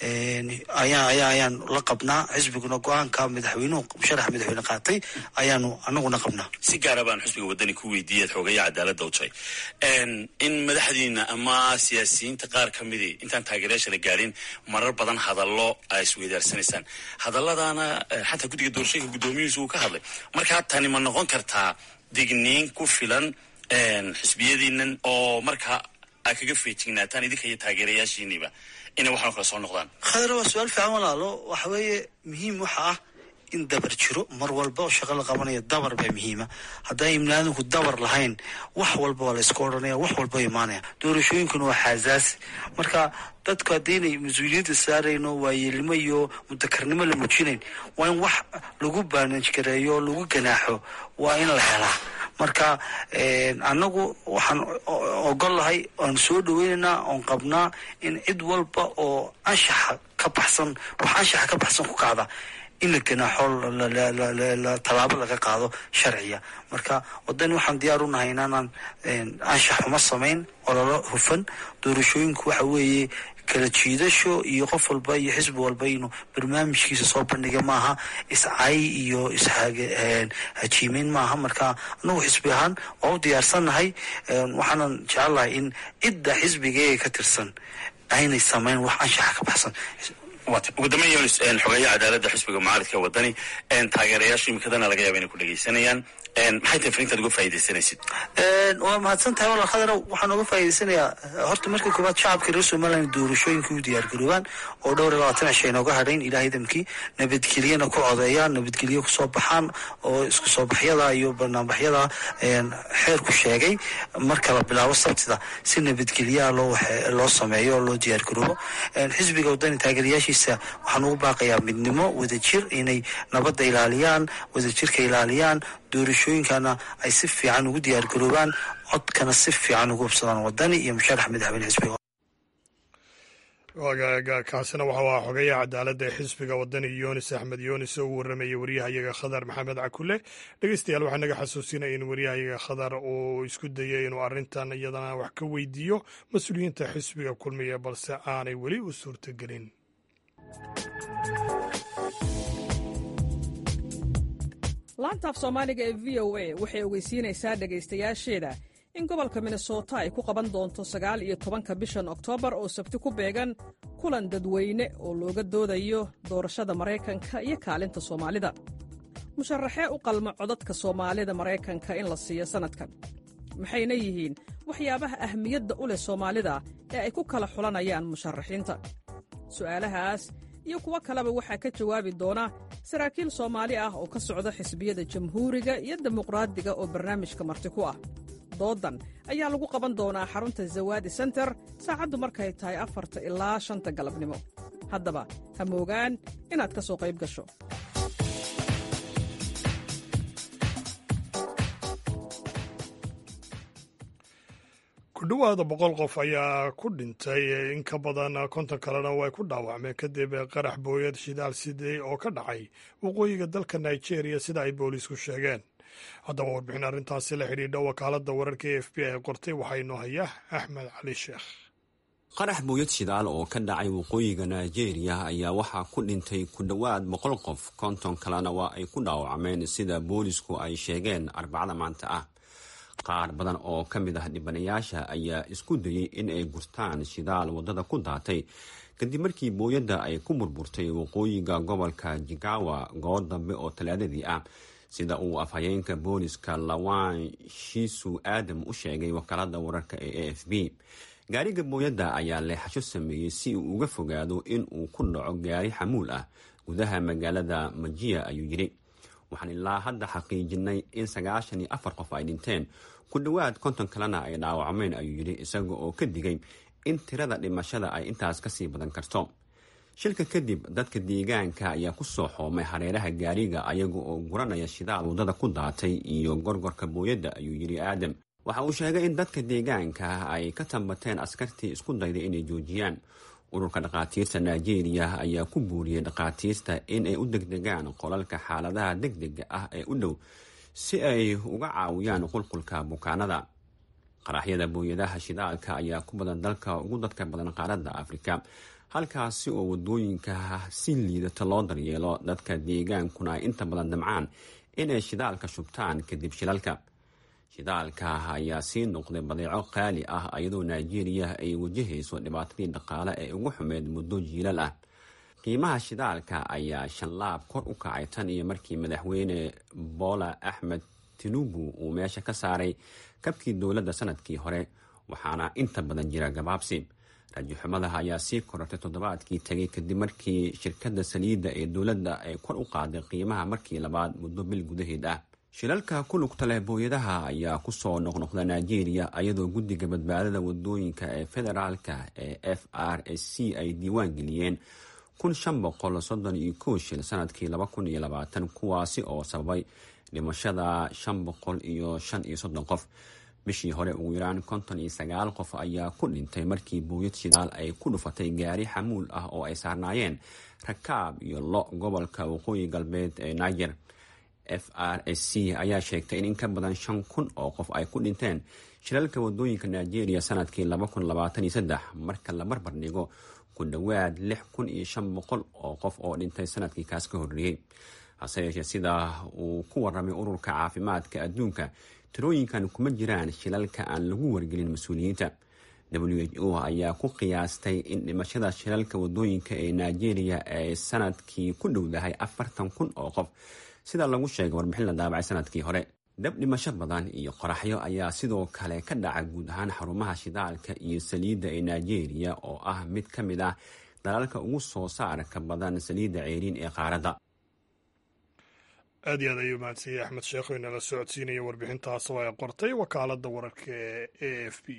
ayaa ayaa ayaan la qabnaa xisbiguna go-aanka madaxweynuhu musharaxa madaxweyne qaatay ayaanu anaguna qabnaa si gaara baan xisbiga wadani ku weydiiyay xoogaya cadaaladda u jay in madaxdiina ama siyaasiyiinta qaar ka midii intaan taageerayaasha la gaadhin marar badan hadallo ay isweydaarsanaysaan hadalladana xataa guddiga doorashooyinka guddoomiyihiisu uu ka hadlay markaa tani ma noqon kartaa digniin ku filan xisbiyadiinan oo markaa aa kaga feejignaataan idinka iyo taageerayaashiiniba inay waxaan kale soo noqdaan khadar waa su-aal fiican walaalo waxa weeye muhiim waxa ah in dabar jiro mar walba oo shaqo la qabanaya dabar baa muhiima haddaan imnaadinku dabar lahayn wax walba waa la iska odhanaya wax walba imaanaya doorashooyinkuna waa xaasaasi marka dadku haddaynay mas-uuliyadda saarayno waayeelnimo iyo mutakarnimo la muujinayn waa in wax lagu baanajgareeyo lagu ganaaxo waa in la helaa marka annagu waxaan ogol lahay oan soo dhaweynaynaa oon qabnaa in cid walba oo anshaxa ka ka baxsan wax anshaxa ka baxsan ku kacda in la ganaaxo tallaabo laga qaado sharciya marka wadani waxaan diyaar u nahay inaanaan anshax xuma samayn ololo hufan doorashooyinku waxa weeye kala jiidasho iyo qof walba iyo xisbi walba inuu barnaamijkiisa soo bandhiga maaha iscay iyo ishajiimeyn maaha marka anagu xisbi ahaan waa u diyaarsannahay waxaanan jecelahay in cidda xisbigeega ka tirsan aynay samayn wax anshaxa ka baxsan ugu dambeyn yunis xogeeya cadaaladda xisbiga mucaaridka wadani taageerayaasha imikadana laga yaaba inay ku dhegeysanayaan maxay tahay fariintaad uga faaidaysanaysid waa mahadsan tahay walal khadar waxaan uga faa'idaysanayaa horta marka koowaad shacabka reer somaliland doorashooyinka u diyaargaroobaan oo dhowr iyo labaatan cishay inooga hadhayn ilaahay damkii nabadgelyana ku codeeyaan nabadgelyo kusoo baxaan oo isku soo baxyada iyo banaanbaxyada xeerku sheegay marka la bilaabo sabtida si nabadgelyaha loo sameeyo oo loo diyaargaroobo xisbiga wadani taageerayaashiisa waxaan ugu baaqayaa midnimo wadajir inay nabadda ilaaliyaan wadajirka ilaaliyaan doorashooyinkana ay si fiican ugu diyaargaroobaan codkana si fiican ugu hubsadaan wadani iyo musharax madaxweyne xisbiga kaasina waxau ahaa xogeyaha cadaaladda ee xisbiga wadani yunis axmed yunis oo u waramayay waryahayaga khadar maxamed cakule dhegeystayaal waxaa naga xasuusinaya in waryahayaga khadar uu isku dayay inuu arrintan iyadana wax ka weydiiyo mas-uuliyiinta xisbiga kulmiya balse aanay weli u suurtagelin laantaaf soomaaliga ee v o a waxay ogeysiinaysaa dhegaystayaasheeda in gobolka minnesota ay ku qaban doonto sagaal iyo tobanka bishan oktoobar oo sabti ku beegan kulan dadweyne oo looga doodayo doorashada maraykanka iyo kaalinta soomaalida musharaxee u qalma codadka soomaalida maraykanka in la siiyo sannadkan maxayna yihiin waxyaabaha ahmiyadda u leh soomaalida ee ay ku kala xulanayaan musharaxiinta su'aalahaas iyo kuwo kaleba waxaa ka jawaabi doona saraakiil soomaali ah oo ka socda xisbiyada jamhuuriga iyo dimuqraadiga oo barnaamijka marti ku ah doodan ayaa lagu qaban doonaa xarunta zawaadi senter saacaddu markay tahay afarta ilaa shanta galabnimo haddaba ha moogaan inaad ka soo qayb gasho ku dhowaada boqol qof ayaa ku dhintay in ka badan konton kalena way ku dhaawacmeen kadib qarax booyad shidaal sidey oo ka dhacay waqooyiga dalka nigeria sida ay booliisku sheegeen haddaba warbixin arrintaasi la xidhiidha wakaaladda wararka e f b ay qortay waxaa inoo haya axmed cali sheekh qarax booyad shidaal oo ka dhacay waqooyiga nigeria ayaa waxaa ku dhintay ku dhowaad boqol qof konton kalena waa ay ku dhaawacmeen sida boolisku ay sheegeen arbacada maanta ah qaar badan oo ka mid ah dhibanayaasha ayaa isku dayey in ay gurtaan shidaal waddada ku daatay kadib markii booyadda ay ku burburtay waqooyiga gobolka jigawa goor dambe oo talaadadii ah sida uu afhayeenka booliska lawan shiisu aadam u sheegay wakaalada wararka ee a f b gaariga booyadda ayaa leexasho sameeyey si uu uga fogaado in uu ku dhaco gaari xamuul ah gudaha magaalada majiya ayuu yidhi waxaan ilaa hadda xaqiijinay in sagaashan iyo afar qof ay dhinteen ku dhowaad konton kalena ay dhaawacmeen ayuu yidhi isaga oo ka digay in tirada dhimashada ay intaas kasii badan karto shilka kadib dadka deegaanka ayaa ku soo xoomay hareeraha gaariga ayaga oo guranaya shidaal waddada ku daatay iyo gorgorka booyadda ayuu yidhi aadam waxa uu sheegay in dadka deegaanka ay ka tambateen askartii isku dayday inay joojiyaan ururka dhakhaatiirta nigeria ayaa ku buuriyey dhakhaatiirta in ay u degdegaan qolalka xaaladaha degdega ah ee u dhow si ay uga caawiyaan qulqulka bukaanada qaraxyada booyadaha shidaalka ayaa ku badan dalka ugu dadka badan qaaradda afrika halkaasi oo wadooyinka si liidata loo daryeelo dadka deegaankuna ay inta badan damcaan inay shidaalka shubtaan kadib shilalka shidaalka ayaa sii noqday badeeco qaali ah iyadoo nigeria ay wajahayso dhibaatadii dhaqaale ee ugu xumeyd muddo jiilal ah qiimaha shidaalka ayaa shanlaab kor u kacay tan iyo markii madaxweyne bola axmed tinubu uu meesha ka saaray kabkii dowladda sanadkii hore waxaana inta badan jira gabaabsi raajixumadaha ayaa sii korortay toddobaadkii tegay kadib markii shirkadda saliidda ee dowladda ay kor u qaaday qiimaha markii labaad muddo bil gudaheed ah shilalka ku lugta leh booyadaha ayaa kusoo noqnoqda nigeria iyadoo guddiga badbaadada wadooyinka ee federaalka ee f r s c ay diiwaan geliyeen kun shan boqol soddon iyo kow shil sanadkii laba kun iyo labaatan kuwaasi oo sababay dhimashada shan boqol iyo shan iyo soddon qof bishii hore ugu yaraan konton iyo sagaal qof ayaa ku dhintay markii booyad shidaal ay ku dhufatay gaari xamuul ah oo ay saarnaayeen rakaab iyo lo gobolka waqooyi galbeed ee niger f r s c ayaa sheegtay in in ka badan shan kun oo qof ay ku dhinteen shilalka wadooyinka nigeria sanadkii marka la barbar dhigo ku dhowaad lix kun iyo shan boqol oo qof oo dhintay sanadkii kaas ka horreeyey hase yeeshee sida uu ku waramay ururka caafimaadka adduunka tirooyinkan kuma jiraan shilalka aan lagu wargelin mas-uuliyiinta w h o ayaa ku qiyaastay in dhimashada shilalka wadooyinka ee nigeria ay sanadkii ku dhowdahay afartan kun oo qof sida lagu sheegay warbixin la daabacay sanadkii hore dab dhimasho badan iyo qoraxyo ayaa sidoo kale ka dhaca guud ahaan xarumaha shidaalka iyo saliidda ee nigeria oo ah mid ka mid ah dalalka ugu soo saarka badan saliidda ceeriin ee qaaradda aad iyo aad ayuu mahadsanyay axmed sheekh oo inala socodsiinaya warbixintaas oo ay qortay wakaaladda wararka ee a f b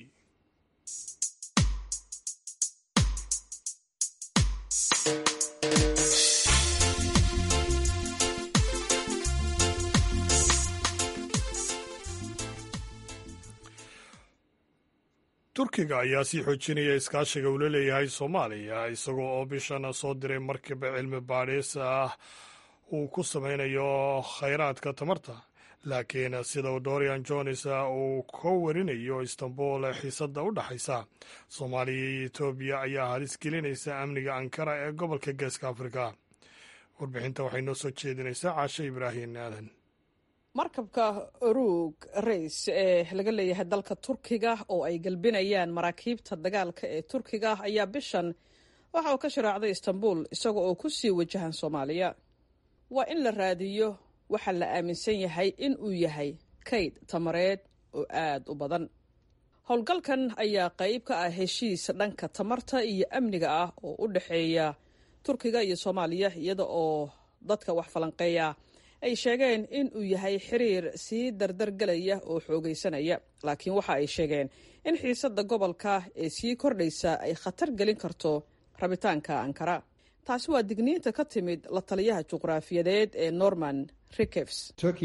turkiga ayaa sii xoojinaya iskaashiga uu la leeyahay soomaaliya isagoo oo bishan soo diray markiba cilmi baadhis ah uu ku sameynayo khayraadka tamarta laakiin sida dorian jones uu ka warinayo istanbul xiisadda u dhexaysa soomaaliya iyo etoobiya ayaa halis gelinaysa amniga ankara ee gobolka geeska afrika warbixinta waxay noo soo jeedinaysaa caashe ibraahim aadan markabka oruug rays ee laga leeyahay dalka turkiga oo ay galbinayaan maraakiibta dagaalka ee turkiga ayaa bishan waxa uu ka sharaacday istanbul isaga oo ku sii wajahan soomaaliya waa in la raadiyo waxaa la aaminsan yahay in uu yahay kayd tamareed oo aad u badan howlgalkan ayaa qayb ka ah heshiis dhanka tamarta iyo amniga ah oo u dhexeeya turkiga iyo soomaaliya iyada oo dadka wax falanqeeya ay sheegeen in uu yahay xiriir sii dardargelaya oo xoogaysanaya laakiin waxa ay sheegeen in xiisadda gobolka ee sii kordhaysa ay khatar gelin karto rabitaanka ankara taasi waa digniinta ka timid la taliyaha juqraafiyadeed ee norman rikefs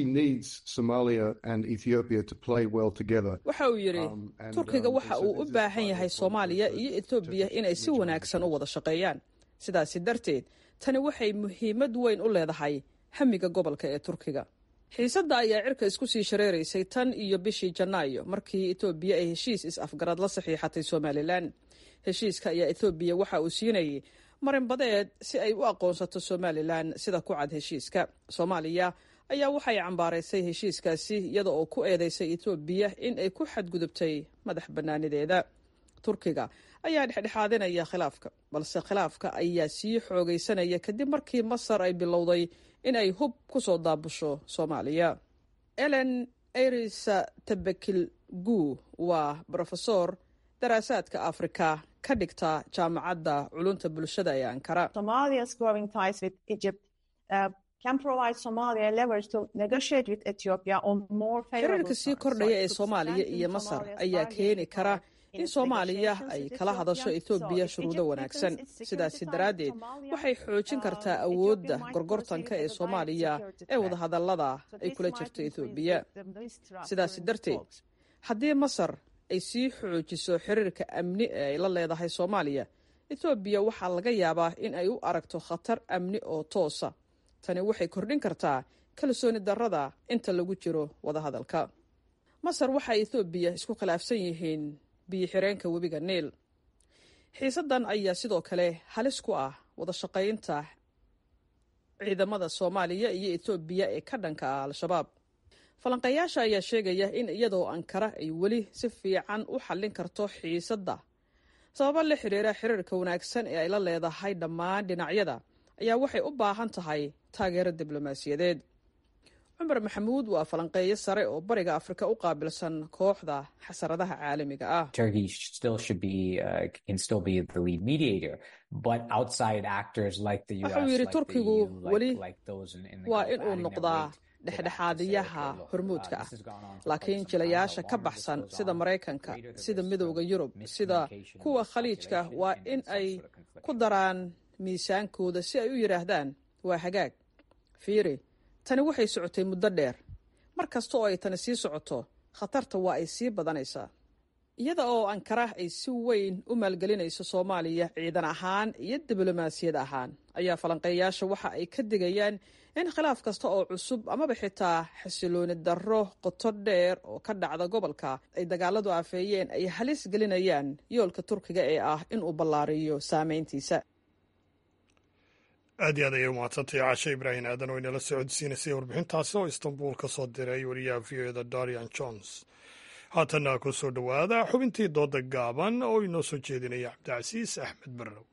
waxa uu yidhi turkiga waxa uu u baahan yahay soomaaliya iyo etoobiya inay si wanaagsan u wada shaqeeyaan sidaasi darteed tani waxay muhiimad weyn u leedahay hamiga gobolka ee turkiga xiisadda ayaa cirka isku sii shareeraysay tan iyo bishii janaayo markii etoobiya ay heshiis is-afgarad la saxiixatay somalilan heshiiska ayaa etoobiya waxa uu siinayay marinbadeed si ay u aqoonsato somalilan sida ku cad heshiiska soomaaliya ayaa waxay cambaaraysay heshiiskaasi iyada oo ku eedeysay etoobiya in ay ku xadgudubtay madax bannaanideeda turkiga ayaa dhexdhexaadinaya khilaafka balse khilaafka ayaa sii xoogaysanaya kadib markii masar ay bilowday in ay hub ku soo daabusho soomaaliya elen erisa tabakil gu waa brofesor daraasaadka afrika ka dhigta jaamacadda culunta bulshada ee ankara xiriirka sii kordhaya ee soomaaliya iyo masar ayaa keeni kara in soomaaliya ay kala hadasho etoobiya shuruudo wanaagsan sidaasi daraaddeed waxay xoojin kartaa awoodda gorgortanka ee soomaaliya ee wadahadallada ay kula jirto etoobiya sidaasi darteed haddii masar ay sii xoojiso xiriirka amni ee ay la leedahay soomaaliya etoobiya waxaa laga yaabaa in ay u aragto khatar amni oo toosa tani waxay kordhin kartaa kalsooni darrada inta lagu jiro wadahadalka masar waxay etoobiya isku khilaafsan yihiin biyo-xireenka webiga niil xiisaddan ayaa sidoo kale halis ku ah wada shaqaynta ciidamada soomaaliya iyo etoobiya ee ka dhanka ah al-shabaab falanqeeyaasha ayaa sheegaya in iyadoo ankara ay weli si fiican u xallin karto xiisadda sababo la xiriira xiriirka wanaagsan ee ay la leedahay dhammaan dhinacyada ayaa waxay u baahan tahay taageero diblomaasiyadeed cumar maxamuud waa falanqeeyo sare oo bariga afrika u qaabilsan kooxda xasaradaha caalamiga ah wuxuu yidhi turkigu weli waa in uu noqdaa dhexdhexaadiyaha hormuudka ah laakiin jilayaasha ka baxsan sida maraykanka sida midowda yurub sida kuwa khaliijka waa in ay ku daraan miisaankooda si ay u yidhaahdaan waa hagaag fiiri tani waxay socotay muddo dheer mar kasta oo ay tani sii socoto khatarta waa ay sii badanaysaa iyada oo ankara ay si weyn u maalgelinayso soomaaliya ciidan ahaan iyo diblomaasiyad ahaan ayaa falanqeeyaasha waxa ay ka digayaan in khilaaf kasta oo cusub amaba xitaa xasilooni darro qoto dheer oo ka dhacda gobolka ay dagaaladu afeeyeen ay halis gelinayaan yoolka turkiga ee ah inuu ballaariyo saameyntiisa aad iyo aad ayay umahadsantay caashe ibraahim aadan oo inala socodsiinaysay warbixintaasi oo istanbuul ka soo diray wariyaha v o eda darian jones haatanna ku soo dhowaada xubintii dooda gaaban oo inoo soo jeedinaya cabdicasiis axmed barrow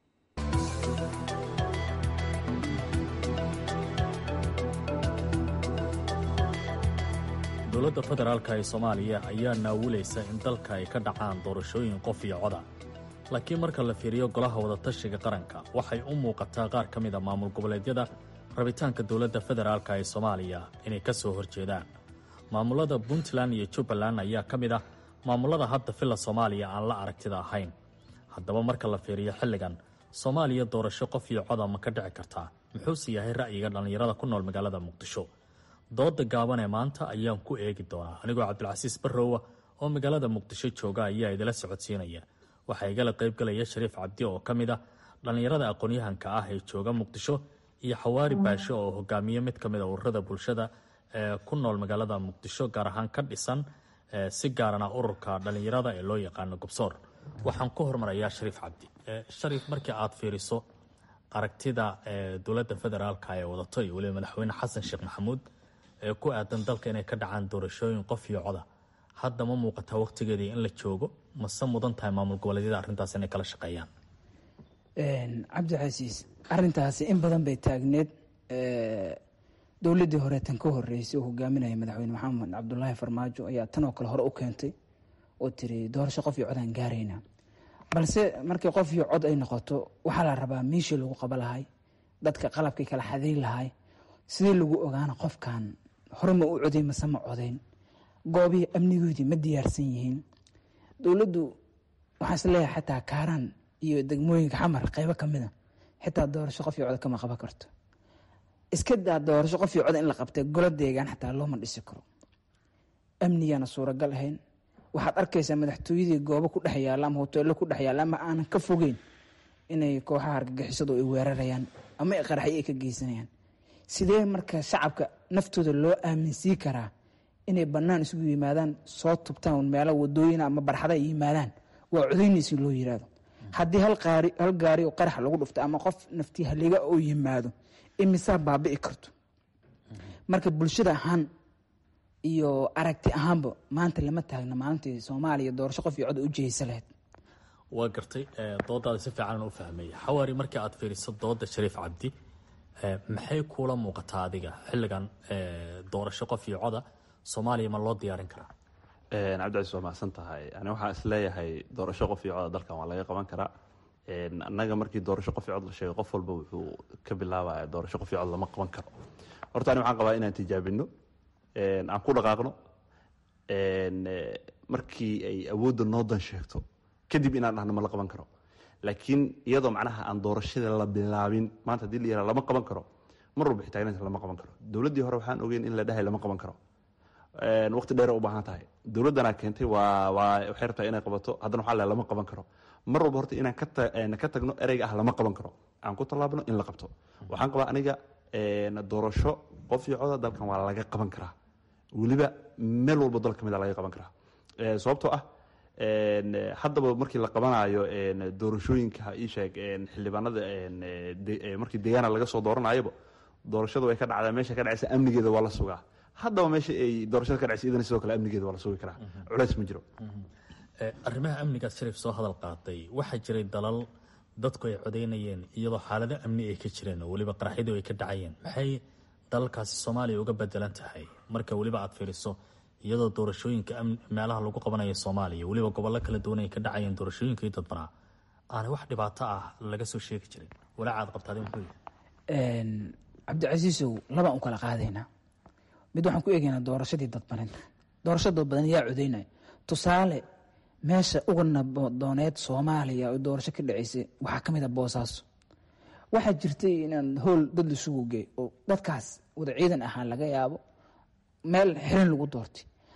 dowladda federaalka ee soomaaliya ayaa naawulaysa in dalka ay ka dhacaan doorashooyin qof iyo coda laakiin marka la fiiriyo golaha wadatashiga qaranka waxay u muuqataa qaar ka mid a maamul goboleedyada rabitaanka dowladda federaalka ee soomaaliya inay ka soo horjeedaan maamulada puntland iyo jubbaland ayaa ka mid ah maamulada hadda filla soomaaliya aan la aragtida ahayn haddaba marka la fiiriyo xilligan soomaaliya doorasho qof iyo coda ma ka dhici kartaa muxuuse yahay ra'yiga dhallinyarada ku nool magaalada muqdisho dooda gaaban ee maanta ayaan ku eegi doonaa anigoo cabdilcasiis barrowa oo magaalada muqdisho jooga ayaa idila socodsiinaya waxaa igala qaybgalaya shariif cabdi oo ka mid ah dhallinyarada aqoon-yahanka ah ee jooga muqdisho iyo xawaari baasho oo hogaamiye mid ka mid a ururada bulshada ee ku nool magaalada muqdisho gaar ahaan ka dhisan si gaarana ururka dhallinyarada ee loo yaqaano gobsoor waxaan ku hormarayaa shariif cabdi shariif markii aad fiiriso aragtida dowladda federaalka ee wadato iyo weliba madaxweyne xasan sheekh maxamuud ee ku aadan dalka inay ka dhacaan doorashooyin qof iyo coda hadda ma muuqataa wakhtigeedii in la joogo mase mudan tahay maamul goboleedyada arrintaas inay kala shaqeeyaan cabdicasiis arintaasi in badan bay taagneed dowladdii hore tan ka horeysay oo hogaaminaya madaxweyne maxamed cabdulaahi farmaajo ayaa tan oo kale hore u keentay oo tiri doorasho qof iyo cod aan gaarayna balse markii qof iyo cod ay noqoto waxaa la rabaa meeshii lagu qaba lahay dadka qalabkii kala xadiin lahay sidii lagu ogaana qofkan hore ma u coday mase ma codayn goobihii amnigoodii ma diyaarsan yihiin dowladdu waxaan is leeyahay xataa kaaraan iyo degmooyinka xamar qeybo ka mida xitaa doorasho qof iyo cod kama qaban karto iska daa doorasho qof iyo cod in la qabtay golo deegaan xataa looma dhisi karo amnigaana suuragal ahayn waxaad arkaysaa madaxtooyadii goobo ku dhex yaalla ama hoteello ku dhex yaalla ama aanan ka fogeyn inay kooxaha argagixisadu ay weerarayaan ama qaraxyo ay ka geysanayaan sidee marka shacabka naftooda loo aaminsiin karaa inay bannaan isugu yimaadaan soo tubtaan meelo wadooyin ama barxada ay yimaadaan waa codaynaysi loo yiraahdo haddii hal gaari oo qarax lagu dhufto ama qof nafti haliga oo yimaado imisaa baabi'i karto marka bulshada ahaan iyo aragti ahaanba maanta lama taagna maalintii soomaaliya doorasho qof iyo cod u jihaysa lahayd waa gartay doodaada si fiican u fahmay xawaari markii aad fiiriso dooda shariif cabdi maxay kuula muuqataa adiga xilligan doorasho qof iyo coda soomaaliya ma loo diyaarin karaa cabdicasiis waa mahadsan tahay ani waxaan is leeyahay doorasho qof iyo coda dalkan waa laga qaban karaa annaga markii doorasho qof iyo cod la sheegay qof walba wuxuu ka bilaabaya doorasho qof iyo cod lama qaban karo horta ani waxaan qabaa inaan tijaabino aan ku dhaqaaqno markii ay awoodda noo dan sheegto kadib inaan dhahno ma la qaban karo laakiin iyadoo macnaha aan doorashada la bilaabin maanta hadii la yihah lama qaban karo mar walba xitaagnaanta lama qaban karo dowladdii hore waxaan ogeyn in la dhahay lama qaban karo waqti dheer u baahan tahay dowladdanaa keentay waa waa waxay rabtaa inay qabato haddana waxaa lehay lama qaban karo mar walba horta inaan ka tagno ereyga ah lama qaban karo aan ku tallaabno in la qabto waxaan qabaa aniga doorasho qof iyo coda dalkan waa laga qaban karaa weliba meel walbo dal ka mid a laga qaban karaa sababtoo ah haddaba markii la qabanayo doorashooyinka isheeg xildhibaanada markii deegaana laga soo dooranayaba doorashadu way ka dhacdaa meesha ka dhacaysa amnigeeda waa la sugaa haddaba meesha ay doorashada ka dhacaysa idana sidoo kale amnigeeda waa la sugi karaa culays ma jiro arrimaha amnigaad shariif soo hadal qaatay waxaa jiray dalal dadku ay codaynayeen iyadoo xaalado amni ay ka jireen oo weliba qaraxyadu ay ka dhacayeen maxay dalalkaasi soomaaliya uga bedelan tahay marka weliba aad fiiriso iyadoo doorashooyinka meelaha lagu qabanayo soomaaliya weliba gobollo kala duwan ay ka dhacayeen doorashooyinkii dadbanaa aanay wax dhibaato ah laga soo sheegi jirin walaacaad qabtaade muxuu yahay cabdicasiisow labaan u kala qaadaynaa mid waxaan ku eegaynaa doorashadii dadbaneed doorasho dadbadan yaa codaynaya tusaale meesha uga nabadooneed soomaaliya oo doorasho ka dhaceysay waxaa ka mid a boosaaso waxaa jirtay inaan howl dad laisugu geey oo dadkaas wada ciidan ahaan laga yaabo meel xirin lagu doortay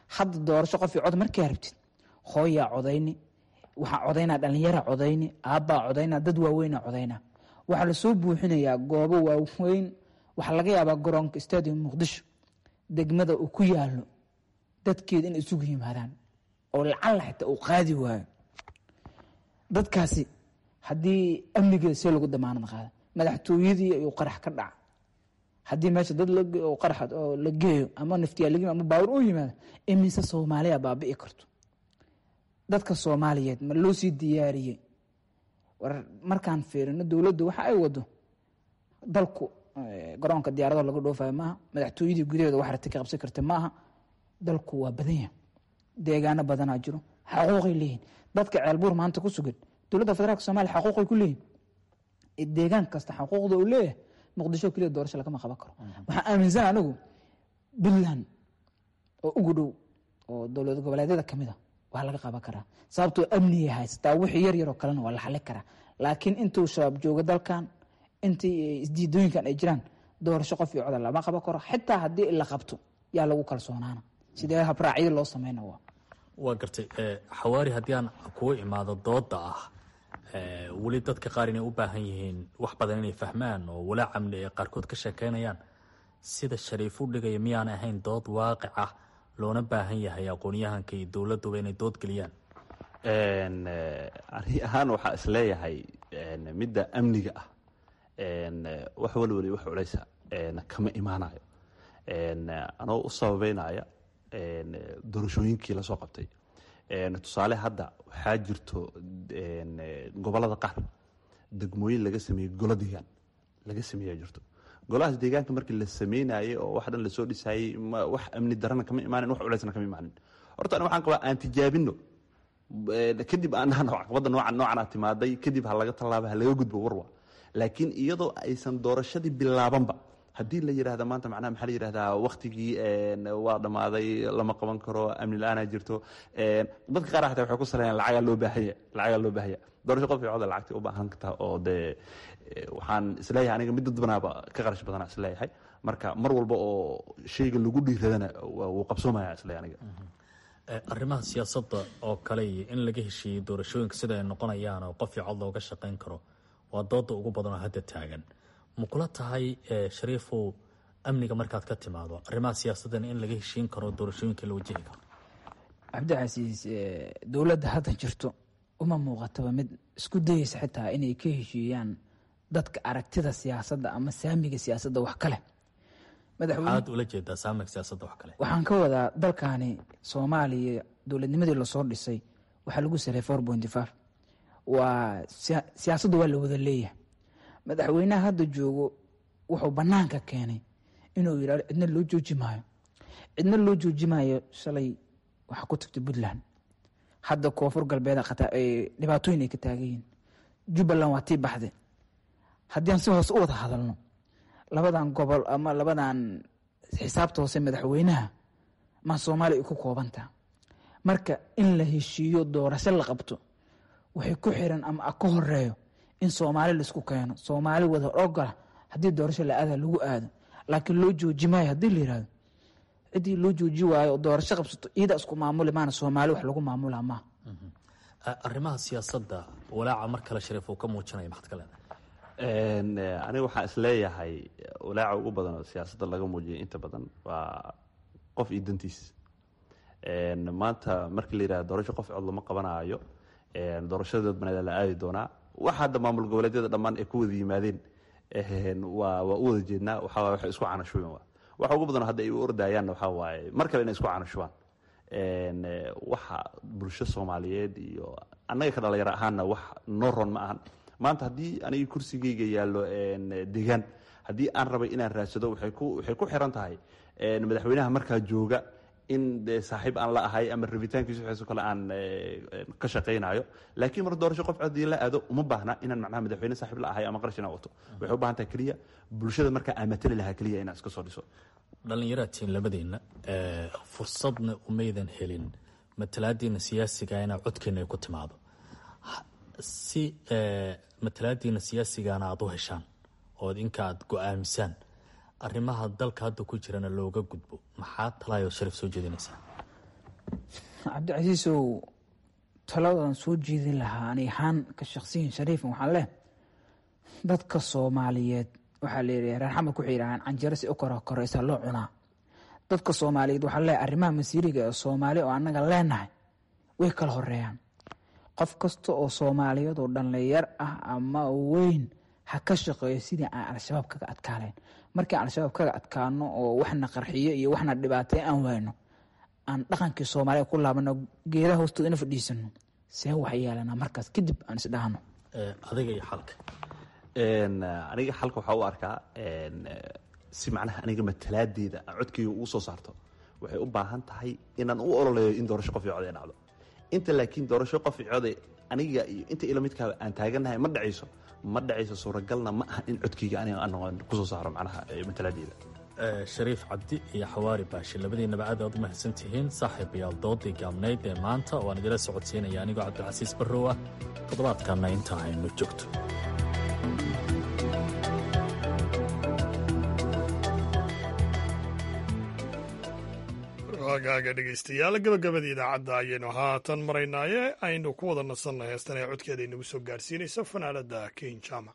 hadda doorasho qof iyo cod markaa rabtid hooyaa codayni waxaa codaynaa dhallinyaraa codayni aabbaa codaynaa dad waaweynaa codaynaa waxaa lasoo buuxinayaa goobo waaweyn waxaa laga yaabaa garoonka stadium muqdisho degmada uu ku yaalo dadkeeda inay isugu yimaadaan oo lacalla xitaa uu qaadi waayo dadkaasi haddii amnigeeda see lagu damaanad qaada madaxtooyadii ayuu qarax ka dhaca haddii meesha dad qarax oo la geeyo ama naftiyaa ama baawur u yimaado imise soomaaliya baabi'i karto dadka soomaaliyeed ma loo sii diyaariyey war markaan fiirino dowladdu waxa ay wado dalku garoonka diyaarado laga dhoofayo maaha madaxtooyadii gudaheeda wax rati ka qabsan karta maaha dalku waa badan yahay deegaano badanaa jiro xaquuqay leeyihin dadka ceelbuur maanta ku sugan dowladda federaalk somalia xaquuqay ku leeyihin deegaan kasta xaquuqda uu leeyahay muqdisho keliya doorasho lagama qaban karo waxaan aaminsan anigu puntland oo ugu dhow oo dowlad goboleedyada kamid a waa laga qaban karaa sababtoo amniga haysataa wixii yar yaroo kalena waa la xali karaa laakiin intuu shabaab joogo dalkan intii isdiidooyinkan ay jiraan doorasho qof iyo coda lama qaban karo xitaa haddii la qabto yaa lagu kalsoonaana sidee habraacyada loo sameyna waa waa gartay xawaari haddii aan kugu imaado dooda ah weli dadka qaar inay u baahan yihiin wax badan inay fahmaan oo walaac amni ay qaarkood ka sheekeynayaan sida shariif u dhigaya miyaan ahayn dood waaqic ah loona baahan yahay aqoonyahanka iyo dowladuba inay dood geliyaan ani ahaan waxaa isleeyahay midda amniga ah wax walwali wax culeysa kama imaanayo anoo u sababeynaya doorashooyinkii lasoo qabtay tusaale hadda waxaa jirto gobolada qaar degmooyin laga sameeyey golo deegaan laga sameeya jirto golahaas deegaanka markii la sameynayay oo wax dhan lasoo dhisayey wax amni darana kama imaanin wax culeysna kama imaanin horta ani waxaan qabaa aan tijaabino kadib aan dhahno caqabadda noocan noocan aa timaaday kadib ha laga tallaaba ha laga gudbo warwa laakiin iyadoo aysan doorashadii bilaabanba haddii la yidhahda maanta macnaha maxaa la yidhahdaa waktigii waa dhammaaday lama qaban karo amni la-aanaa jirto dadka qaar xataa waxay ku saleeyaan lacagaa loo baahanya lacagaa loo baahanya doorasho qof iyo coda lacagtay u baahan kartaa oo dee waxaan isleeyahay aniga mid dadbanaaba ka qarash badana isleeyahay marka mar walba oo shayga lagu dhiiradana wuu qabsoomaya isleeyahay aniga arrimaha siyaasadda oo kale iyo in laga heshiiyey doorashooyinka sida ay noqonayaan oo qof iyo cod looga shaqayn karo waa dooda ugu badan oo hadda taagan ma kula tahay shariifow amniga markaad ka timaado arrimaha siyaasaddan in laga heshiin karo doorashooyinka la wajihi karo cabdicasiis dowladda hadda jirto uma muuqataba mid isku dayeysa xitaa inay ka heshiiyaan dadka aragtida siyaasadda ama saamiga siyaasadda wax kale maxaad ula jeedaa saamiga siyaasadda wax kale waxaan ka wadaa dalkani soomaaliya dowladnimadii lasoo dhisay waxaa lagu saray four pointy five waa siyaasaddu waa la wada leeyahay madaxweynaha hadda joogo wuxuu banaanka keenay inuu yidhahdo cidna loo jooji maayo cidna loo jooji maayo shalay waxaa ku tagtay puntland hadda koonfur galbeed dhibaatooyin ay ka taagan yihiin jubbaland waa tii baxde haddii aan si hoose u wada hadalno labadan gobol ama labadan xisaabta hoose madaxweynaha ma soomaaliya ay ku koobantaa marka in la heshiiyo doorasho la qabto waxay ku xiran ama ka horeeyo in soomaali laisku keeno soomaali wada ogola haddii doorasho la aada lagu aado laakiin loo jooji maayo haddii la yirahdo ciddii loo jooji waayo oo doorasho qabsato iyada isku maamuli maana soomaali wax lagu maamula maaha arrimaha siyaasadda walaaca mar kale shariif uu ka muujinaya maxad ka leedahay aniga waxaan isleeyahay walaaca ugu badan oo siyaasadda laga muujiyay inta badan waa qof iyo dantiis maanta markii la yidhahdo doorasho qof cod lama qabanaayo doorashada dadbaneeda la aadi doonaa waxa hadda maamul goboleedyada dhammaan ay ku wada yimaadeen waa waa u wada jeednaa waxaa waay waxay isku canashuben waa waxa ugu badan hadda ay u ordayaanna waxaa waaye mar kale inay isku canashubaan waxa bulsho soomaaliyeed iyo annaga ka dhalinyaro ahaanna wax noo ron ma ahan maanta haddii aniga kursigeyga yaallo degaan haddii aan rabay inaan raadsado waxay ku waxay ku xiran tahay madaxweynaha markaa jooga in de saaxiib aan la ahay ama rabitaankiisu waxaasoo kale aan ka shaqaynayo laakiin mar doorasho qof codii la aado uma baahna inaan macnaha madaxweyne saaxiib la ahay ama qarash inaan wato waxay u baahan tahay keliya bulshada markaa aan matali lahaa keliya inaan iska soo dhiso dhallinyaratiin labadeenna fursadna umaydan helin matalaadiina siyaasiga inaa codkeena ay ku timaado si matalaadiina siyaasigana aada u heshaan ood inka aad go-aamisaan arrimaha dalka hadda ku jirana looga gudbo maxaa talaayoo shariif soo jeedinaysaa cabdicasiisow taladan soo jeedin lahaa ani ahaan ka shaksiyin shariifan waxaan leh dadka soomaaliyeed waxaa leeyahay reer xamed waxay yidhahaan canjero si u kora koraysa loo cunaa dadka soomaaliyeed waxaa leeyahay arrimaha masiiriga ee soomaali oo annaga leenahay way kala horeeyaan qof kasta oo soomaaliyeed oo dhallinyar ah ama weyn ha ka shaqeeyo sidii aan al-shabaab kaga adkaanayn markii aan al-shabaab kaga adkaano oo waxna qarxiyo iyo waxna dhibaatay aan wayno aan dhaqankii soomaaliya ku laabano geedaha hoostooda ina fadhiisano see wax yeelanaa markaas kadib aan isdhahno adiga iyo xalka aniga xalka waxaa u arkaa si macnaha aniga matalaadeeda aan codkayga ugu soo saarto waxay u baahan tahay inaan u ololeeyo in doorasho qof iyo cod ay dhacdo inta laakiin doorasho qof iyo code aniga iyo inta ila midkaa aan taaganahay ma dhacayso ma dhacayso suuragalna ma aha in codkayga aniga aan kusoo saaro macnaha matalaadeeda shariif cabdi iyo xawaari baashi labadiinaba aad aad u mahadsan tihiin saaxiibayaal doodii gaabnayd ee maanta oo aan idila socodsiinaya anigoo cabdilcasiis barrow ah toddobaadkanna intaa haynu joogto waagaaga dhegaystayaal gabagabada idaacadda ayaynu haatan maraynaaye aynu ku wada nasanna heestan ee codkeeda inagu soo gaarsiinaysa fanaaladda ken jama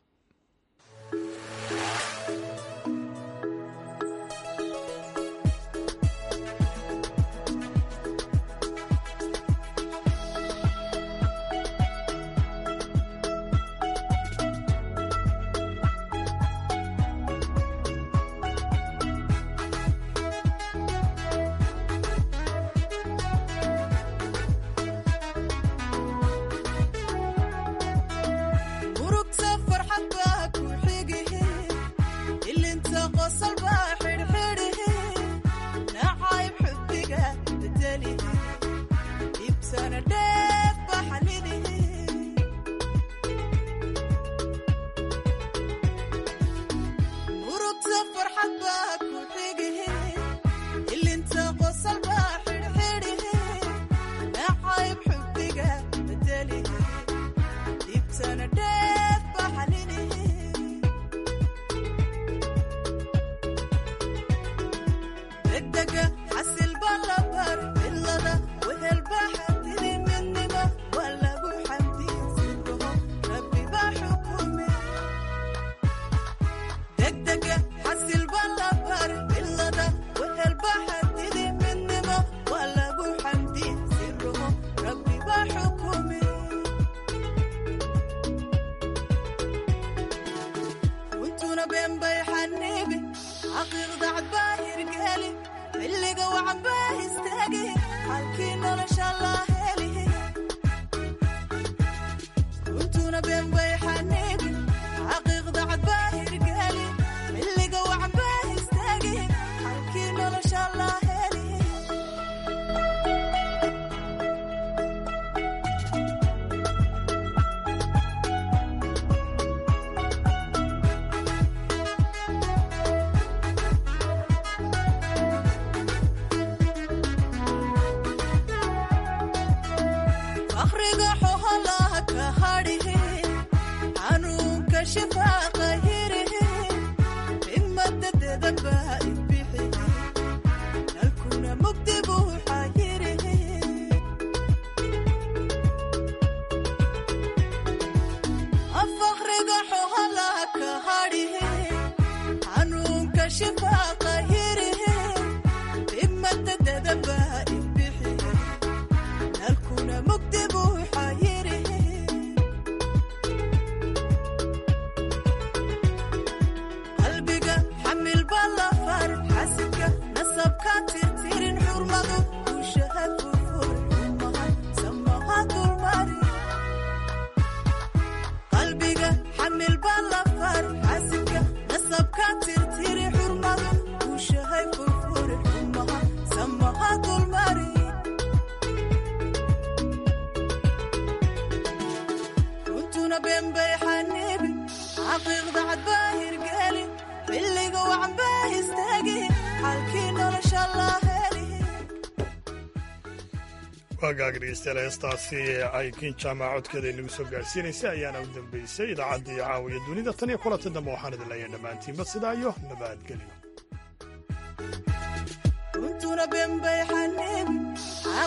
waagaaga dhegeystayaal heestaasi ay kin jaamac codkeeda inagu soo gaarsiinaysay ayaana u dambeysay idaacaddii caawiya dunida tan iyo kulanta dambe waxaan idin leeyahay dhammaantiinba sidaa iyo nabadgelyo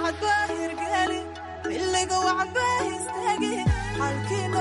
wacadbaa hirgeli xilliga wacbaa istaagi xalkii